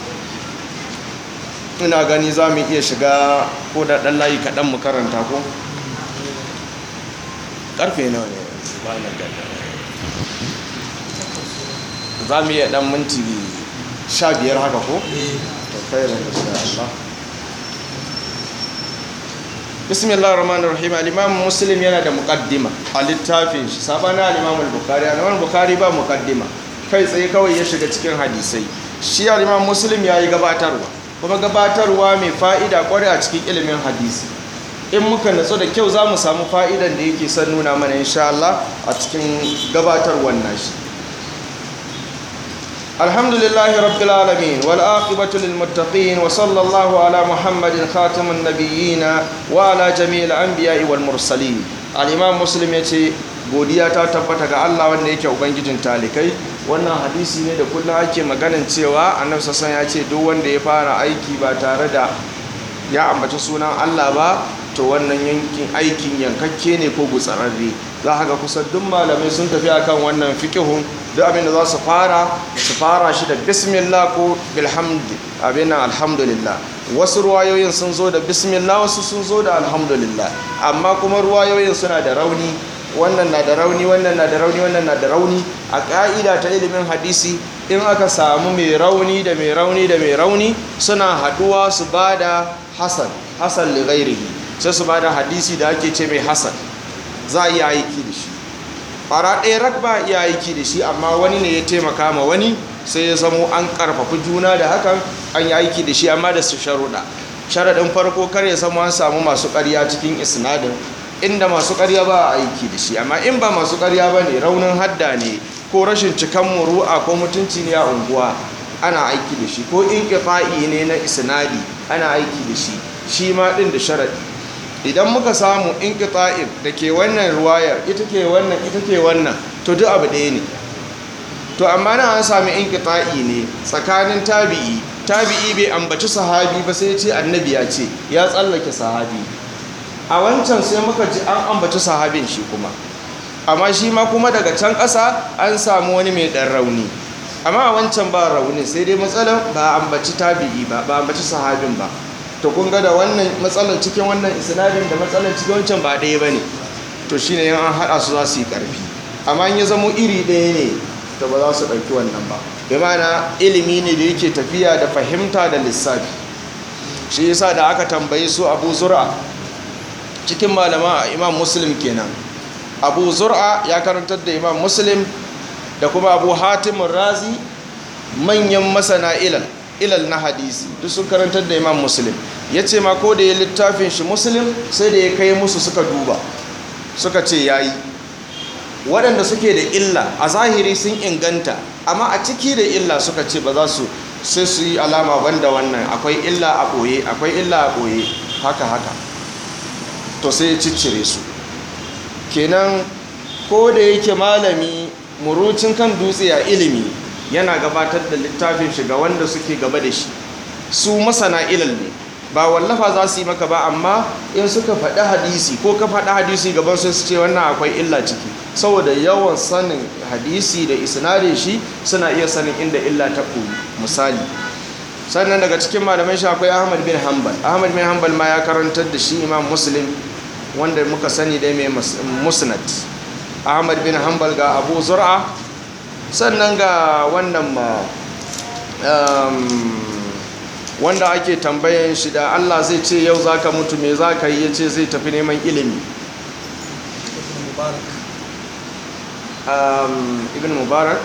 ina gani za mu iya shiga ko da ɗan layi kaɗan mu karanta ko ƙarfe nawa ne ba na gada za mu iya ɗan minti sha biyar haka ko? to khairan insha Allah bismillah rahman rahim al-imam muslim yana da muqaddima a littafin shi sabana al-imam al-bukhari al-imam al-bukhari ba muqaddima kai tsaye kawai ya shiga cikin hadisai shi al-imam muslim yayi gabatarwa kuma gabatarwa mai fa'ida kware a cikin ilimin hadisi in muka natsu da kyau za mu samu fa'idan da yake son nuna mana insha Allah a cikin gabatarwar nashi الحمد لله رب العالمين والآقبة للمتقين وصلى الله على محمد خاتم النبيين وعلى جميع الأنبياء والمرسلين الإمام مسلم يتي godiya ta tabbata ga Allah wanda yake ubangijin talikai wannan hadisi ne da kullum ake maganin cewa annabi sassan ya ce duk wanda ya fara aiki ba tare da ya ambaci sunan Allah ba to wannan yankin aikin yankakke ne ko gutsararre za ga kusan duk malamai sun tafi akan wannan fikihun duk abin da za su fara su fara shi da bismillah ko bilhamdi abin alhamdulillah wasu ruwayoyin sun zo da bismillah wasu sun zo da alhamdulillah amma kuma ruwayoyin suna da rauni wannan na da rauni wannan na da rauni wannan na da rauni a ƙa'ida ta ilimin hadisi in aka samu mai rauni da mai rauni da mai rauni suna haduwa su ba da hasan hasan lighairihi sai su ba da hadisi da ake ce mai hasan za a iya aiki da shi fara ɗaya rak ba iya aiki da shi amma wani ne ya taimaka ma wani sai ya zamo an ƙarfafi juna da hakan an yi aiki da shi amma da su sharuɗa sharaɗin farko kar ya zama an samu masu ƙarya cikin isnadin inda masu ƙarya ba a aiki da shi amma in ba masu ƙarya ba ne raunin hadda ne ko rashin cikan muru'a ko mutunci ne a unguwa ana aiki da shi ko in ne na isnadi ana aiki da shi shi ma ɗin da sharaɗi idan muka samu in da ke wannan ruwayar ita ke wannan ita ke wannan to duk abu ɗaya ne to amma na an sami in ne tsakanin tabi'i tabi'i bai ambaci sahabi ba sai ce annabi ya ce ya tsallake sahabi a wancan sai muka ji an ambaci sahabin shi kuma amma shi ma kuma daga can ƙasa an samu wani mai ɗan rauni amma a wancan ba rauni sai dai matsalar ba a ambaci tabi'i ba ba a ambaci sahabin ba to kun ga da wannan matsalar cikin wannan isnadin da matsalar cikin wancan ba ɗaya ba ne to shine yan an haɗa su za su yi ƙarfi amma in ya zamo iri ɗaya ne to ba za su ɗauki wannan ba bi mana ilimi ne da yake tafiya da fahimta da lissafi shi yasa da aka tambayi su abu zura cikin malama imam muslim kenan abu zura ya karantar da imam muslim da kuma abu hatimun razi manyan masana ilal ilal na hadisi duk sun karantar da imam muslim ya ce ma ko da ya littafin shi muslim sai da ya kai musu suka duba suka ce ya yi waɗanda suke da illa a zahiri sun inganta amma a ciki da illa suka ce ba za su sai su yi alama banda wannan akwai illa a ɓoye akwai illa a ɓoye haka haka to sai ya ciccire su kenan ko da yake malami murucin kan dutse a ilimi yana gabatar da littafin shiga wanda suke gaba da shi su masana ilal ne ba wallafa za su yi maka ba amma in suka faɗi hadisi ko ka faɗi hadisi gaban su ce wannan akwai illa ciki saboda yawan sanin hadisi da isnadin shi suna iya sanin inda illa ta koyi misali sannan daga cikin malaman shi akwai ahmad bin hanbal ahmad bin hanbal ma ya karantar da shi imam muslim wanda muka sani dai mai musnad ahmad bin hanbal ga abu zur'a sannan ga wannan ma wanda ake tambayan shi da Allah zai ce yau za ka mutu me za ka yi ya ce zai tafi neman ilimi ibn mubarak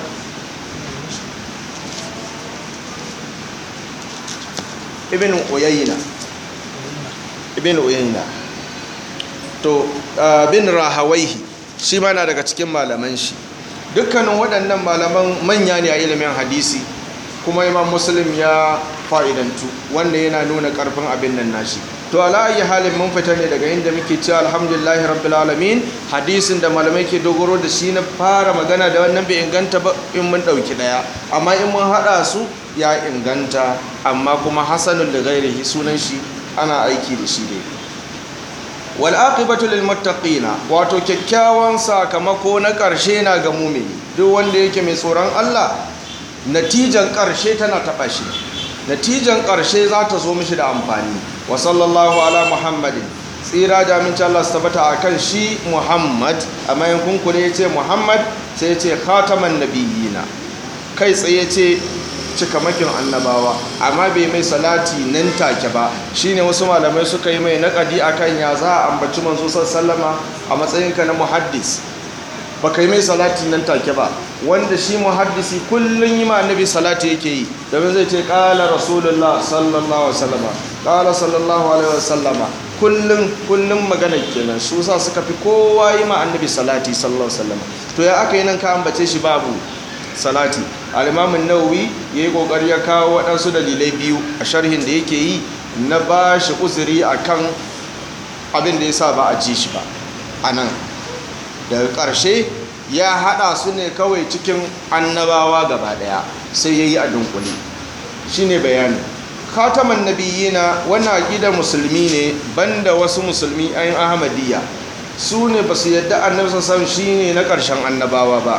ibn uyayna ibn uyayna to bin rahawaihi shi ma na daga cikin malaman shi dukkanin waɗannan malaman manya ne a ilimin hadisi kuma imam muslim ya fa'idantu wanda yana nuna ƙarfin abin nan nashi to ala ayi halin mun fita ne daga inda muke cewa alhamdulillahi rabbil alamin hadisin da malamai ke dogaro da shi na fara magana da wannan bai inganta ba in mun ɗauki ɗaya amma in mun haɗa su ya inganta amma kuma hasanul da gairihi sunan shi ana aiki da shi dai wal aqibatu lil muttaqina wato kyakkyawan sakamako na ƙarshe na ga mumini duk wanda yake mai tsoron Allah natijan ƙarshe tana taɓa shi natijan ƙarshe za ta zo mishi da amfani wa sallallahu ala muhammadin tsira da aminci Allah su tabbata a kan shi muhammad a mayan kunkure ya ce muhammad sai ya ce khataman nabiyina kai tsaye ce cikamakin annabawa amma bai mai salati nan take ba shine wasu malamai suka yi mai naƙadi akan ya za a ambaci manzo sallama a matsayinka na muhaddis ba kai mai salati nan take ba wanda shi muhaddisi kullun yi ma annabi salati yake yi domin zai ce qala rasulullah sallallahu alaihi wasallama qala sallallahu alaihi wasallama kullun kullun magana kenan su sa suka fi kowa yi ma annabi salati sallallahu alaihi wasallama to ya aka yi nan ka ambace shi babu salati al-imam an-nawawi yayi kokari ya kawo waɗansu dalilai biyu a sharhin da yake yi na ba shi uzuri akan abin da yasa ba a ji shi ba anan daga ƙarshe ya haɗa su ne kawai cikin annabawa gaba ɗaya sai ya yi a dunkule shi ne bayani khataman nabiyina wannan aƙidar musulmi ne banda wasu musulmi ayin ahmadiyya su ne ba su yadda annabi sassan shi ne na ƙarshen annabawa ba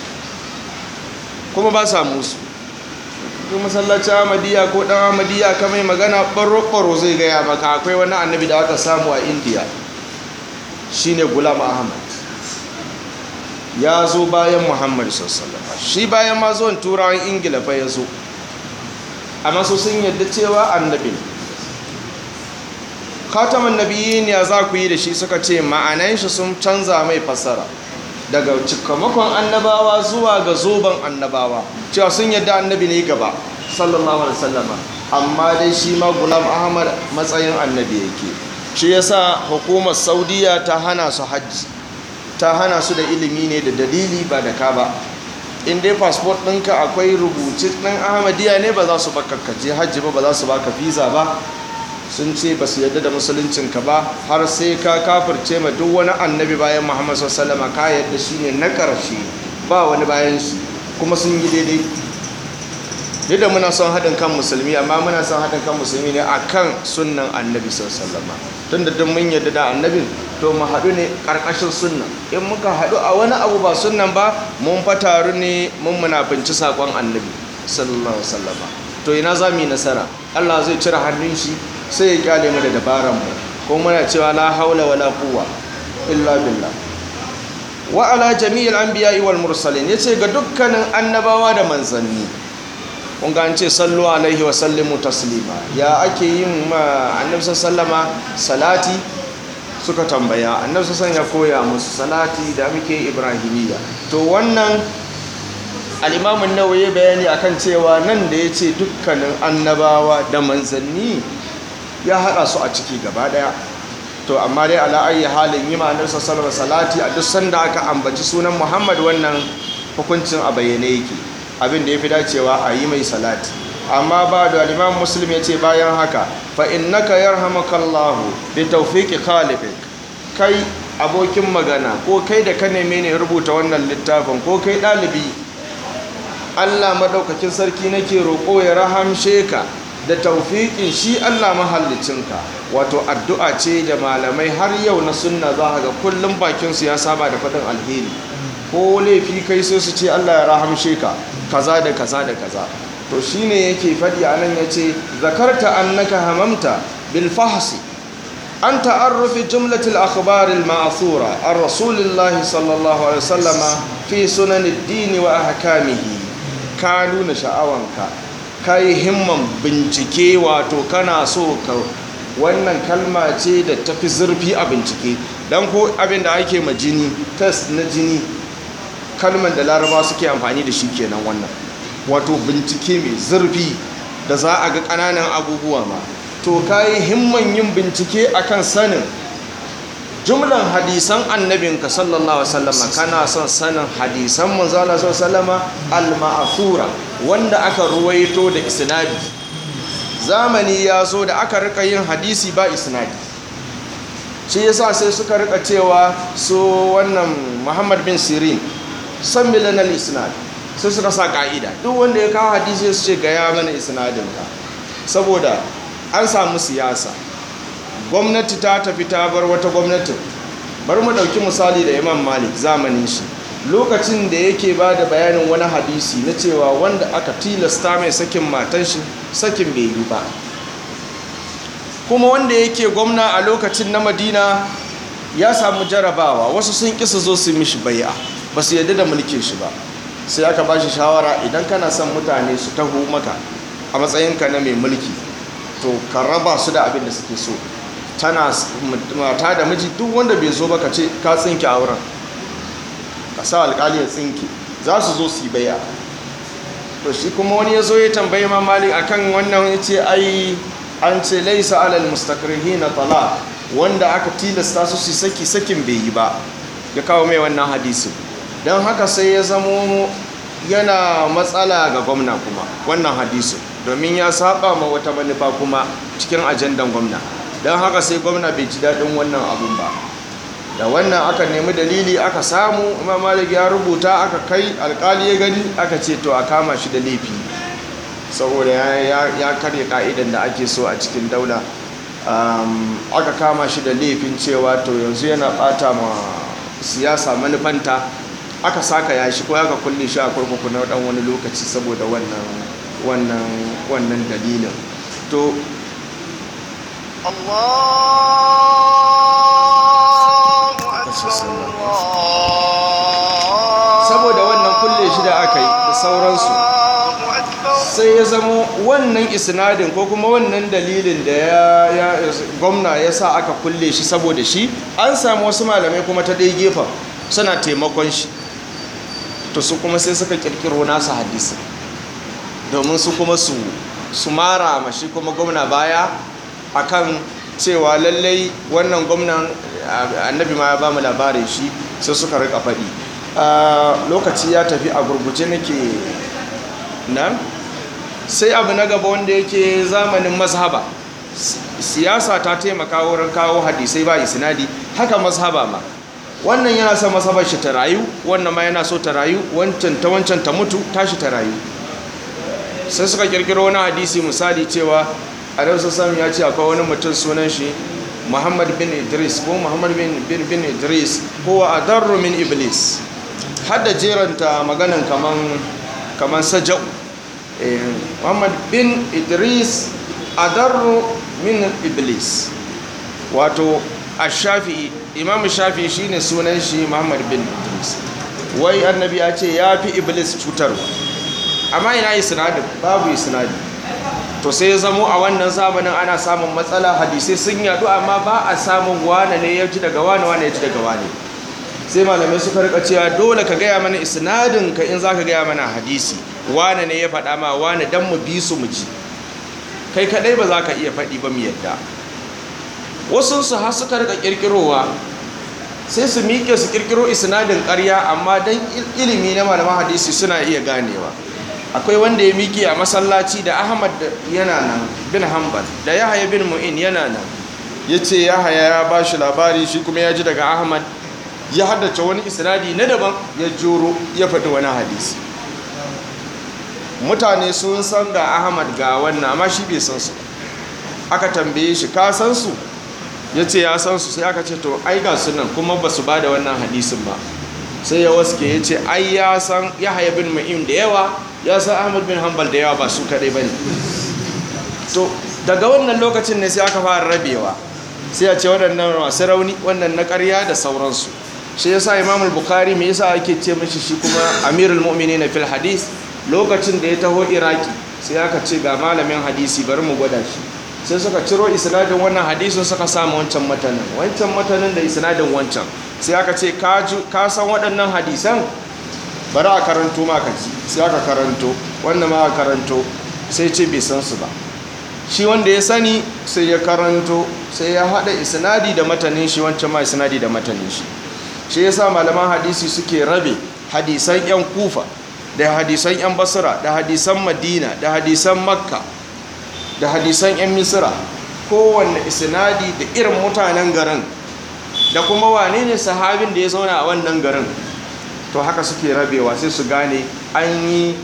kuma ba sa musu duk masallaci ahmadiyya ko ɗan ahmadiyya ka mai magana ɓaro-ɓaro zai gaya maka akwai wani annabi da aka samu a indiya shine gulam ahmad ya zo bayan muhammadu sallama shi bayan ma zuwan turawan ingila fa ya zo amma su sun yadda cewa annabi ne khataman nabiyyin ya za ku yi da shi suka ce ma'anan shi sun canza mai fasara daga cikamakon annabawa zuwa ga zoben annabawa cewa sun yadda annabi ne gaba sallallahu alaihi wasallama amma dai shi ma gulam ahmad matsayin annabi yake shi yasa hukumar saudiya ta hana su hajji ta hana su da ilimi ne da dalili ba da ka ba in dai fasfot ɗinka akwai rubuci ɗin ahmadiyya ne ba za su baka kaje hajji ba ba za su baka visa ba sun ce ba su yadda da musuluncinka ba har sai ka kafirce ma duk wani annabi bayan muhammad sallama ka yadda shi ne na ƙarshe ba wani bayan shi kuma sun yi daidai duk da muna son haɗin kan musulmi amma muna son haɗin kan musulmi ne a kan sunan annabi sallama tun da duk mun yadda da annabin to mu haɗu ne ƙarƙashin sunna in muka haɗu a wani abu ba sunnan ba mun fa taru ne mun munafinci saƙon annabi sallallahu alaihi wasallam to ina za mu yi nasara Allah zai cire hannun shi sai ya kyale mu da dabaran mu ko muna cewa la haula wala quwwa illa billah wa ala jami'il anbiya'i wal mursalin yace ga dukkanin annabawa da manzanni kun ga an ce sallu alaihi wa sallimu taslima ya ake yin ma annabi sallama salati suka tambaya annabi sallallahu ya koya musu salati da muke ibrahimiyya to wannan al-imam an-nawawi bayani akan cewa nan da yace dukkanin annabawa da manzanni ya hada su a ciki gaba daya to amma dai ala ayi halin yi ma annabi sallallahu salati a duk sanda aka ambaci sunan Muhammad wannan hukuncin a bayyane yake abin da yafi dacewa a yi mai salati amma ba da al-Imam Muslim yace bayan haka fa innaka yarhamukallahu bi tawfiqi khaliqik kai abokin magana ko kai da ka neme ne rubuta wannan littafin ko kai dalibi Allah madaukakin sarki nake roƙo ya rahamshe ka da taufiƙin shi Allah mahallicinka wato addu'a ce da malamai har yau na sunna za ga kullum bakinsu ya saba da faɗin alheri ko laifi kai sai su ce Allah ya rahamshe ka kaza da kaza da kaza to shine yake faɗi a nan ya ce zakarta annaka hamamta bil fahsi an ta'arrufi jumlatul akhbar al ma'thura ar rasulillahi sallallahu alaihi wasallama fi sunan ad-din wa ahkamihi ka nuna sha'awanka ka yi himman bincike wato kana so ka wannan kalma ce da tafi zurfi a bincike don ko abin da ake ma jini test na jini kalman da laraba suke amfani da shi kenan wannan wato bincike mai zurfi da za a ga ƙananan abubuwa ma to ka yi himman yin bincike akan sanin jumlan hadisan annabinka sallallahu alaihi wasallam kana son sanin hadisan manzo Allah sallallahu alaihi al-ma'thura wanda aka ruwaito da isnadi zamani ya zo da aka rika yin hadisi ba isnadi shi yasa sai suka rika cewa su wannan Muhammad bin Sirin san milan al-isnad sai suka sa ka'ida duk wanda ya kawo hadisi su ce ga ya mana isnadin ka saboda an samu siyasa gwamnati ta tafi ta bar wata gwamnatin bar mu ɗauki misali da imam malik zamanin shi lokacin da yake ba da bayanin wani hadisi na cewa wanda aka tilasta mai sakin matan shi sakin bai yi ba kuma wanda yake gwamna a lokacin na madina ya samu jarabawa wasu sun kisa zo su mishi bai'a ba su yadda da mulkin shi ba sai aka ba shi shawara idan kana son mutane su taho maka a matsayinka na mai mulki to ka raba su da abin da suke so tana mata da miji duk wanda bai zo ba ka ce ka tsinke a wurin ka sa alkali ya tsinke za su zo su yi baya to shi kuma wani ya zo ya tambayi ma malik akan wannan ya ce ai an ce laisa alal mustakrihi na tala wanda aka tilasta su su saki sakin bai yi ba ya kawo mai wannan hadisi don haka sai ya zamo yana matsala ga gwamna kuma wannan hadisi domin ya saba ma wata manufa kuma cikin ajandan gwamna don haka sai gwamna bai ji daɗin wannan abun ba da wannan aka nemi dalili aka samu imam malik ya rubuta aka kai alkali ya gani aka ce to a kama shi da laifi saboda ya karya ka'idan da ake so a cikin daula aka kama shi da laifin cewa to yanzu yana bata ma siyasa manufanta aka saka ya shi ko aka kulle shi a kurkuku na dan wani lokaci saboda wannan wannan wannan dalilin to saboda wannan kulle shi da aka yi da sauransu sai ya zamo wannan isnadin ko kuma wannan dalilin da ya gwamna ya sa aka kulle shi saboda shi an samu wasu malamai kuma ta ɗaya gefen suna taimakon shi to su kuma sai suka kirkiro nasu hadisi domin su kuma su su mara ma shi kuma gwamna baya akan cewa lallai wannan gwamnan annabi ma ya ba mu labarin shi sai suka rika faɗi lokaci ya tafi a gurguje nake nan sai abu na gaba wanda yake zamanin mazhaba siyasa ta taimaka wurin kawo hadisai ba isnadi haka mazhaba ma wannan yana son mazhabar shi ta rayu wannan ma yana so ta rayu wancan ta wancan ta mutu tashi ta rayu sai suka kirkiro wani hadisi misali cewa annabi sallallahu ya ce akwai wani mutum sunan shi muhammad bin idris ko muhammad bin, bin, bin idris ko adarru min iblis hadda jeranta maganan kaman kaman sajau eh, muhammad bin idris adarru min iblis wato ash-shafi'i imam shafi'i shine sunan shi muhammad bin idris wai annabi ya ce ya fi iblis cutarwa amma ina isnadin babu isnadi to sai ya zamo a wannan zamanin ana samun matsala hadisai sun yadu amma ba a samun wane ne ya ji daga wane wane ya ji daga wane sai malamai suka rika cewa dole ka gaya mana isnadin ka in zaka gaya mana hadisi wane ne ya faɗa ma wane dan mu bi su mu ji kai kadai ba za ka iya faɗi ba mu yadda wasu su har suka rika kirkirowa sai su miƙe su kirkiro isnadin ƙarya amma dan ilimi na malaman hadisi suna iya ganewa akwai wanda ya miƙe a masallaci da ahmad yana nan bin hanbal da yahaya bin mu'in yana nan ya ce yahaya ya ba shi labari shi kuma ya ji daga ahmad ya haddace wani isnadi na daban ya joro ya faɗi wani hadisi mutane sun san ga ahmad ga wannan amma shi bai san su aka tambaye shi ka san su ya ce ya san su sai aka ce to ai ga su nan kuma ba su ba da wannan hadisin ba sai ya waske ya ce ai ya san yahaya bin mu'in da yawa ya san ahmad bin hanbal da yawa ba su kadai ba ne to daga wannan lokacin ne sai aka fara rabewa sai a ce waɗannan masu rauni wannan na ƙarya da sauransu shi yasa imam al-bukhari me yasa ake ce mishi shi kuma amirul mu'minin fil hadis lokacin da ya taho iraki sai aka ce ga malamin hadisi bari mu gwada shi sai suka ciro isnadin wannan hadisin suka samu wancan matanin wancan matanin da isnadin wancan sai aka ce ka san waɗannan hadisan bari a karanto maka ji sai aka karanto wanda ma aka karanto sai ce bai san su ba shi wanda ya sani sai ya karanto sai ya haɗa isnadi da matanin shi wancan ma isnadi da matanin shi shi yasa malaman hadisi suke rabe hadisan yan kufa da hadisan yan basra da hadisan madina da hadisan makka da hadisan yan misra kowanne isnadi da irin mutanen garin da kuma wane ne sahabin da ya zauna a wannan garin to haka suke rabewa sai su gane an yi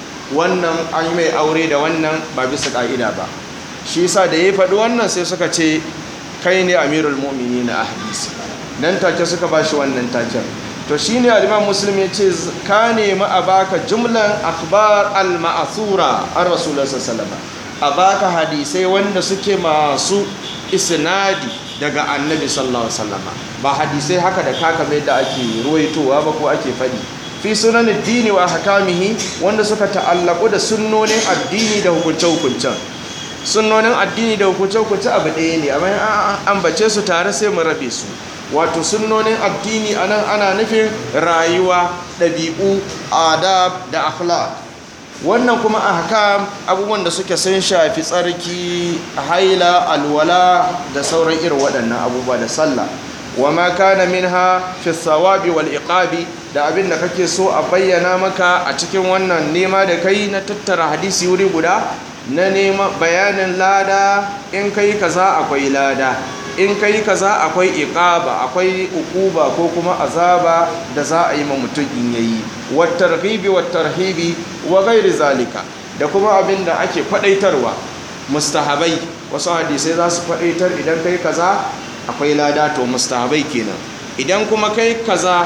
wannan an yi mai aure da wannan ba bisa ka'ida ba shi yasa da ya faɗi wannan sai suka ce kai ne amirul mu'mini na hadisi nan take suka ba shi wannan taken to shi ne aliman muslim ya ce ka nemi a baka jumlan akhbar al-ma'asura an rasulullah sallallahu a baka hadisai wanda suke masu isnadi daga annabi sallallahu alaihi wasallam ba hadisai haka da kaka mai da ake ruwaitowa ba ko ake faɗi fi sunan addini wa hakamihi wanda suka ta'allaku da sunnonin addini da hukunce-hukuncen sunnonin addini da hukunce-hukunce abu ɗaya ne amma an ambace su tare sai mu rabe su wato sunnonin addini anan ana nufin rayuwa ɗabi'u adab da akhlaq wannan kuma ahkam abubuwan da suke sun shafi tsarki haila alwala da sauran irin waɗannan abubuwa da sallah wa ma kana minha fi thawabi wal iqabi da abin da kake so a bayyana maka a cikin wannan nema da kai na tattara hadisi wuri guda na nema bayanin lada in kai kaza akwai lada in kai kaza akwai iqaba akwai ukuba ko kuma azaba da za a yi ma mutum in yayi wattarghibi wattarhibi wa ghairi zalika da kuma abin da ake kwadaitarwa mustahabai wasu hadisai za su kwadaitar idan kai kaza akwai lada to mustahabai kenan idan kuma kai kaza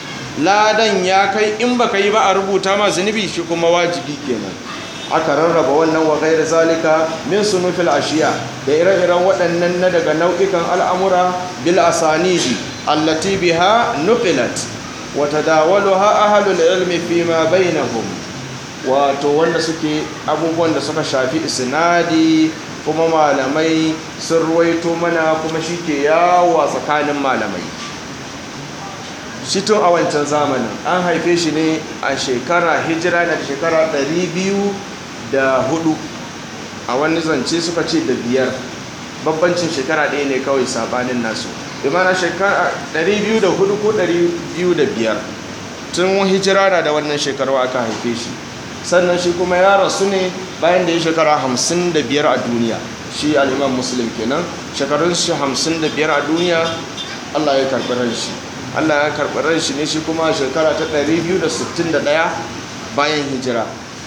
ladan ya kai in baka yi ba a rubuta ma zunubi shi kuma wajibi kenan aka rarraba wannan wa gairi zalika min sunufil ashiya da ire-iren waɗannan na daga nau'ikan al'amura bil asanidi allati biha nuqilat wa tadawaluha ahlul ilmi fi ma bainahum wato wanda suke abubuwan da suka shafi isnadi kuma malamai sun ruwaito mana kuma shi ke yawo tsakanin malamai shi tun a wancan zamanin an haife shi ne a shekara hijira na shekara 204 a wani zance suka ce da biyar babbancin shekara ɗaya ne kawai sabanin nasu imana shekara 204 ko 205 tun hijira na da wannan shekaru aka haife shi sannan shi kuma ya rasu ne bayan da ya shekara 55 a duniya shi al'imam muslim kenan shekarun shi 55 a duniya allah ya karɓi ran shi Allah ya karɓi ran shi ne shi kuma shekara ta 261 bayan hijira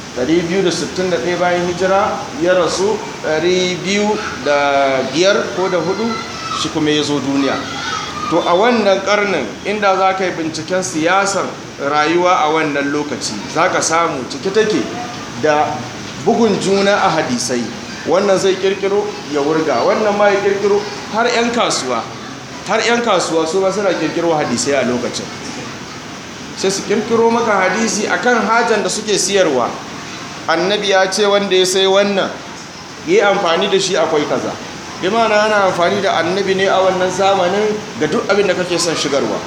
261 bayan hijira ya rasu 205 ko da hudu shi kuma ya zo duniya to a wannan karnin inda za ka yi binciken siyasar rayuwa a wannan lokaci za ka samu ciki take da bugun juna a hadisai wannan zai kirkiro ya wurga wannan ma ya kirkiro har 'yan kasuwa har 'yan kasuwa su ma suna kirkiro hadisai a lokacin sai su kirkiro maka hadisi akan hajan da suke siyarwa annabi ya ce wanda ya sai wannan yi amfani da shi akwai kaza bi ma'ana ana amfani da annabi ne a wannan zamanin ga duk abin da kake son shigarwa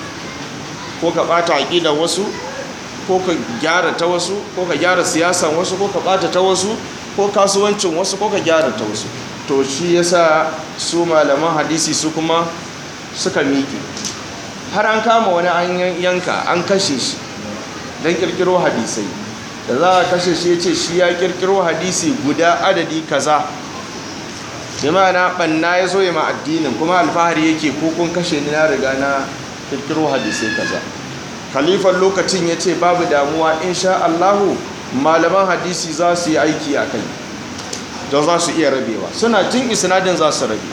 ko ka bata aqidar wasu ko ka gyara ta wasu ko ka gyara siyasan wasu ko ka bata ta wasu ko kasuwancin wasu ko ka gyara ta wasu to shi yasa su malaman hadisi su kuma suka miƙe har an kama wani an yanka an kashe shi don kirkiro hadisai da za a kashe shi ya ce shi ya kirkiro hadisi guda adadi kaza da ma'ana ɓanna ya zo ya ma addinin kuma alfahari yake ko kun kashe ni na riga na kirkiro hadisai kaza khalifan lokacin ya ce babu damuwa insha Allahu malaman hadisi za su yi aiki a kai don za su iya rabewa suna jin isnadin za su rabe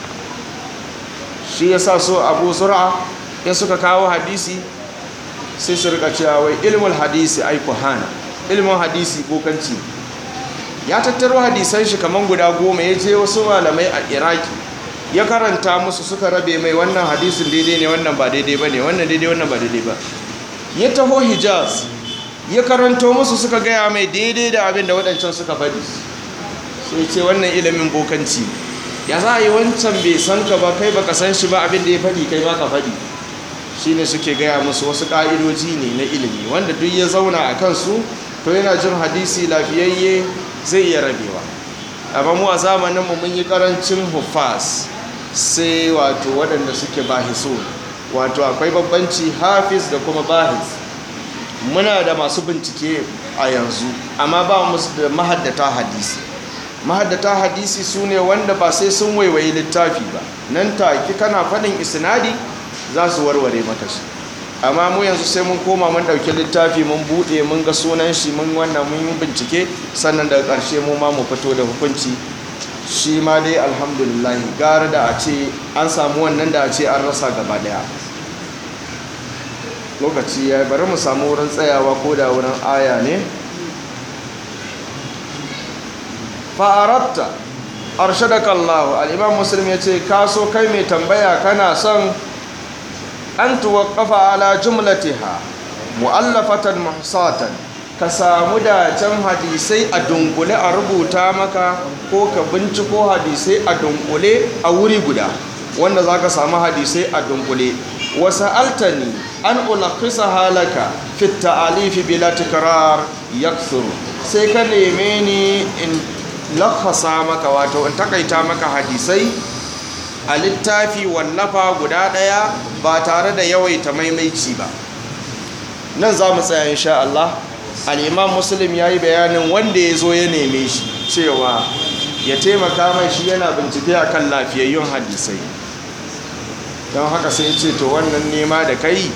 shi ya sa so abu zura in suka kawo hadisi sai su rika cewa wai ilmul hadisi ai hana ilmin hadisi kokanci ya tattaro hadisan shi kaman guda goma ya je wasu malamai a iraki ya karanta musu suka rabe mai wannan hadisin daidai ne wannan ba daidai ba ne wannan daidai wannan ba daidai ba ya taho hijaz ya karanto musu suka gaya mai daidai da abin da waɗancan suka faɗi sai ce wannan ilimin bokanci ya za a yi wancan bai san ka ba kai baka san shi ba abin da ya faɗi kai ba ka faɗi shi ne suke gaya musu wasu ƙa'idoji ne na ilimi wanda duk ya zauna a kansu to yana jin hadisi lafiyayye zai iya rabewa amma mu a zamaninmu mun yi ƙarancin hufas sai wato waɗanda suke bahiso wato akwai babbanci hafiz da kuma bahis muna da masu bincike a yanzu amma ba mu da mahaddata hadisi mahaddata hadisi su ne wanda ba sai sun waiwayi littafi ba nan take kana faɗin isnadi za su warware maka shi amma mu yanzu sai mun koma mun ɗauki littafi mun buɗe mun ga sunan shi mun wannan mun yi bincike sannan daga ƙarshe mu ma mu fito da hukunci shi ma dai alhamdulillah gara da a ce an samu wannan da a ce an rasa gaba ɗaya lokaci ya bari mu samu wurin tsayawa ko da wurin aya ne fa'aratta arshadaka Allah al-imam muslim yace ka so kai mai tambaya kana son an tuwaqqafa ala jumlatiha mu'allafatan muhsatan ka samu da can hadisai a dunkule a rubuta maka ko ka binciko hadisai a dunkule a wuri guda wanda zaka samu hadisai a dunkule wasa'altani an ulaqisa halaka fi ta'alifi bila tikrar yakthuru sai ka neme ni in lakasa maka wato in takaita maka hadisai a littafi wallafa guda ɗaya ba tare da yawaita maimaici ba nan za mu tsaya insha Allah al'imam muslim ya yi bayanin wanda ya zo ya neme shi cewa ya taimaka mai shi yana bincike a kan lafiyayyun hadisai don haka sai ce to wannan nema da kai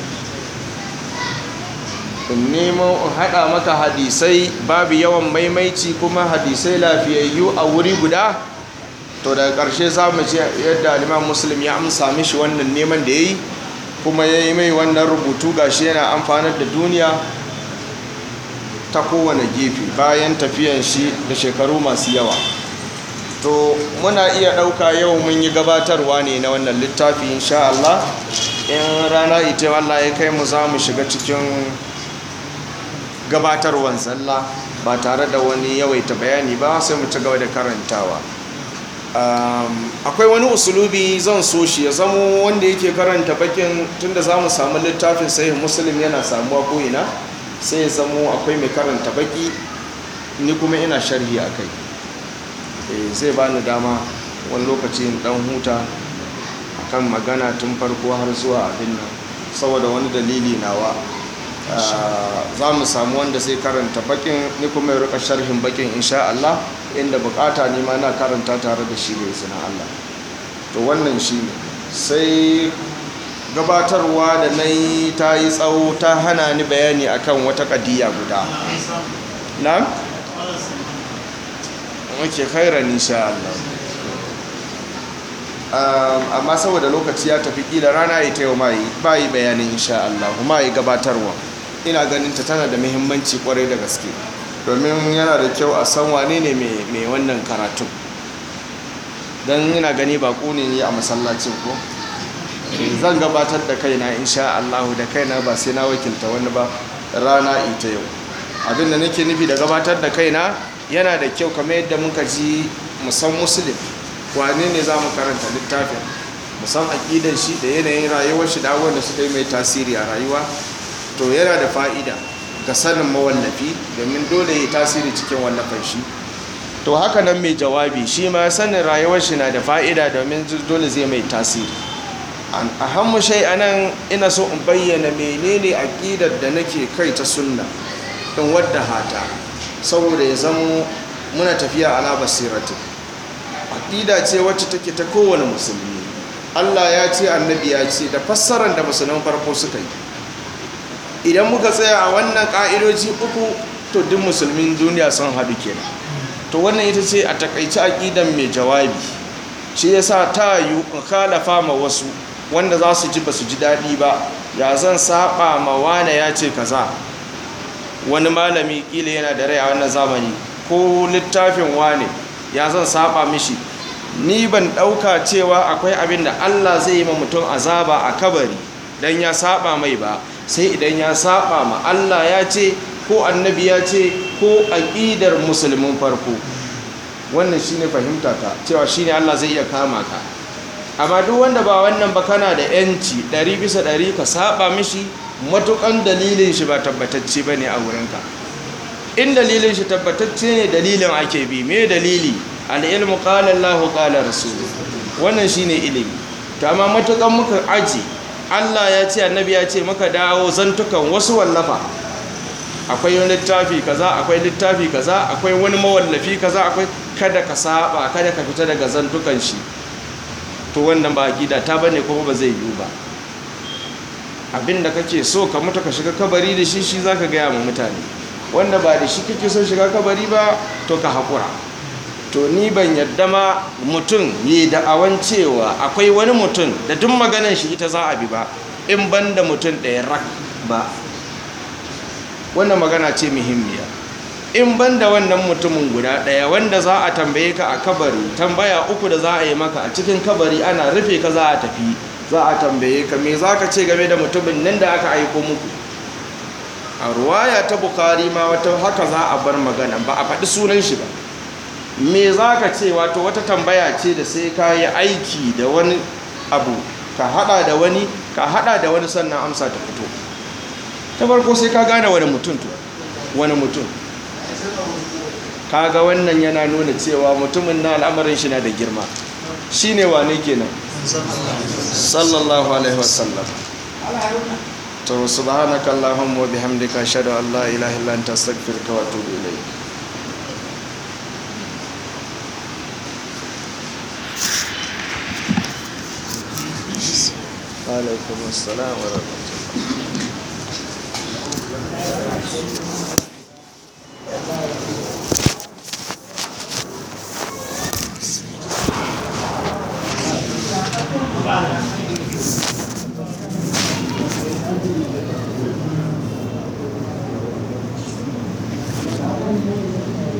in nemo in haɗa maka hadisai babu yawan maimaici kuma hadisai lafiyayyu a wuri guda to daga ƙarshe za mu ce yadda liman muslim ya amsa mishi wannan neman da ya yi kuma ya yi mai wannan rubutu gashi yana amfanar da duniya ta kowane gefe bayan tafiyan shi da shekaru masu yawa to muna iya ɗauka yau mun yi gabatarwa ne na wannan littafi insha Allah in rana ita Allah ya kai mu za mu shiga cikin gabatarwan sallah ba tare da wani yawaita bayani ba sai mu ci gaba da karantawa akwai wani usulubi zan so shi ya zamo wanda yake karanta bakin tunda za mu samu littafin sahih muslim yana samuwa ko ina sai ya zamo akwai mai karanta baki ni kuma ina sharhi a kai zai bani dama wani lokaci in dan huta akan magana tun farko har zuwa abin nan saboda wani dalili nawa za mu samu wanda sai karanta bakin ni kuma ya rika sharhin bakin insha Allah inda bukata ne ma na karanta tare da shi da izinin Allah to wannan shi ne sai gabatarwa da na yi ta yi tsawo ta hana ni bayani akan wata kadiya guda na? wake khairan insha Allah amma saboda lokaci ya tafi kila rana ya ta yau ma yi ba yi bayanin insha Allah kuma yi gabatarwa ina ganin ta tana da muhimmanci kwarai da gaske domin yana da kyau a san wane ne mai wannan karatun don ina gani ba ne a masallacin ko zan gabatar da kaina insha Allah da kaina ba sai na wakilta wani ba rana ita yau abin da nake nufi da gabatar da kaina yana da kyau kamar yadda muka ji musan musulun wane ne za mu karanta littafin musan aƙidar shi da yanayin rayuwar shi da wanda suka yi mai tasiri a rayuwa to yana da fa'ida ga sanin mawallafi domin dole ya tasiri cikin wallafan shi to haka nan mai jawabi shi ma sanin rayuwar shi na da fa'ida domin dole zai mai tasiri a hannu shai a nan ina so in bayyana menene aƙidar da nake kai ta sunna in wadda hata saboda ya zamo muna tafiya ala basiratu aƙida ce wacce take ta kowane musulmi Allah ya ce annabi ya ce da fassarar da musulman farko suka yi idan muka tsaya a wannan ƙa'idoji uku to duk musulmin duniya sun haɗu kenan to wannan ita ce a takaici aƙidan mai jawabi shi yasa ta yi kalafa ma wasu wanda za su ji ba su ji daɗi ba ya zan saba ma wane ya ce kaza wani malami ƙila yana da rai a wannan zamani ko littafin wane ya zan saba mishi ni ban ɗauka cewa akwai abin da Allah zai yi ma mutum azaba a kabari don ya saba mai ba sai idan ya saba ma Allah ya ce ko annabi ya ce ko aƙidar musulmin farko wannan shine fahimta ta cewa shine Allah zai iya kama ka amma duk wanda ba wannan ba kana da yanci ɗari bisa ɗari ka saba mishi matukan dalilin shi ba tabbatacce ba ne a wurinka in dalilin shi tabbatacce ne dalilin ake bi me dalili al'ilmu ƙalar lahu ƙalar rasulu wannan shi ne ilimi to amma matukan muka aji allah ya ce annabi ya ce muka dawo zantukan wasu wallafa akwai wani littafi kaza akwai littafi kaza akwai wani mawallafi kaza akwai kada ka saba kada ka fita daga zantukan shi to wannan ba gida ta bane kuma ba zai yiwu ba abinda kake so ka mutu ka shiga kabari da shi shi zaka gaya ma mutane wanda ba da shi kake son shiga kabari ba to ka haƙura to ni ban yadda ma mutum yi da'awan cewa akwai wani mutum da duk maganan shi ita za a bi ba in ban da mutum ɗaya rak ba wannan magana ce muhimmiya in ban da wannan mutumin guda ɗaya wanda za a tambaye ka a kabari tambaya uku da za a yi maka a cikin kabari ana rufe ka za a tafi za a tambaye ka me za ka ce game da mutumin nan da aka aiko muku a ruwaya ta bukari ma wata haka za a bar magana ba a faɗi sunan shi ba me za ka ce wato wata tambaya ce da sai ka yi aiki da wani abu ka hada da wani ka hada da wani sannan amsa ta fito ta farko sai ka gane wani mutum to wani mutum kaga wannan yana nuna cewa mutumin na al'amarin shi na da girma shine wane kenan sallallahu alaihi wasallam to subhanaka allahumma wa bihamdika ashhadu an la ilaha illa anta astaghfiruka wa atubu ilayk alaikum assalam wa rahmatullah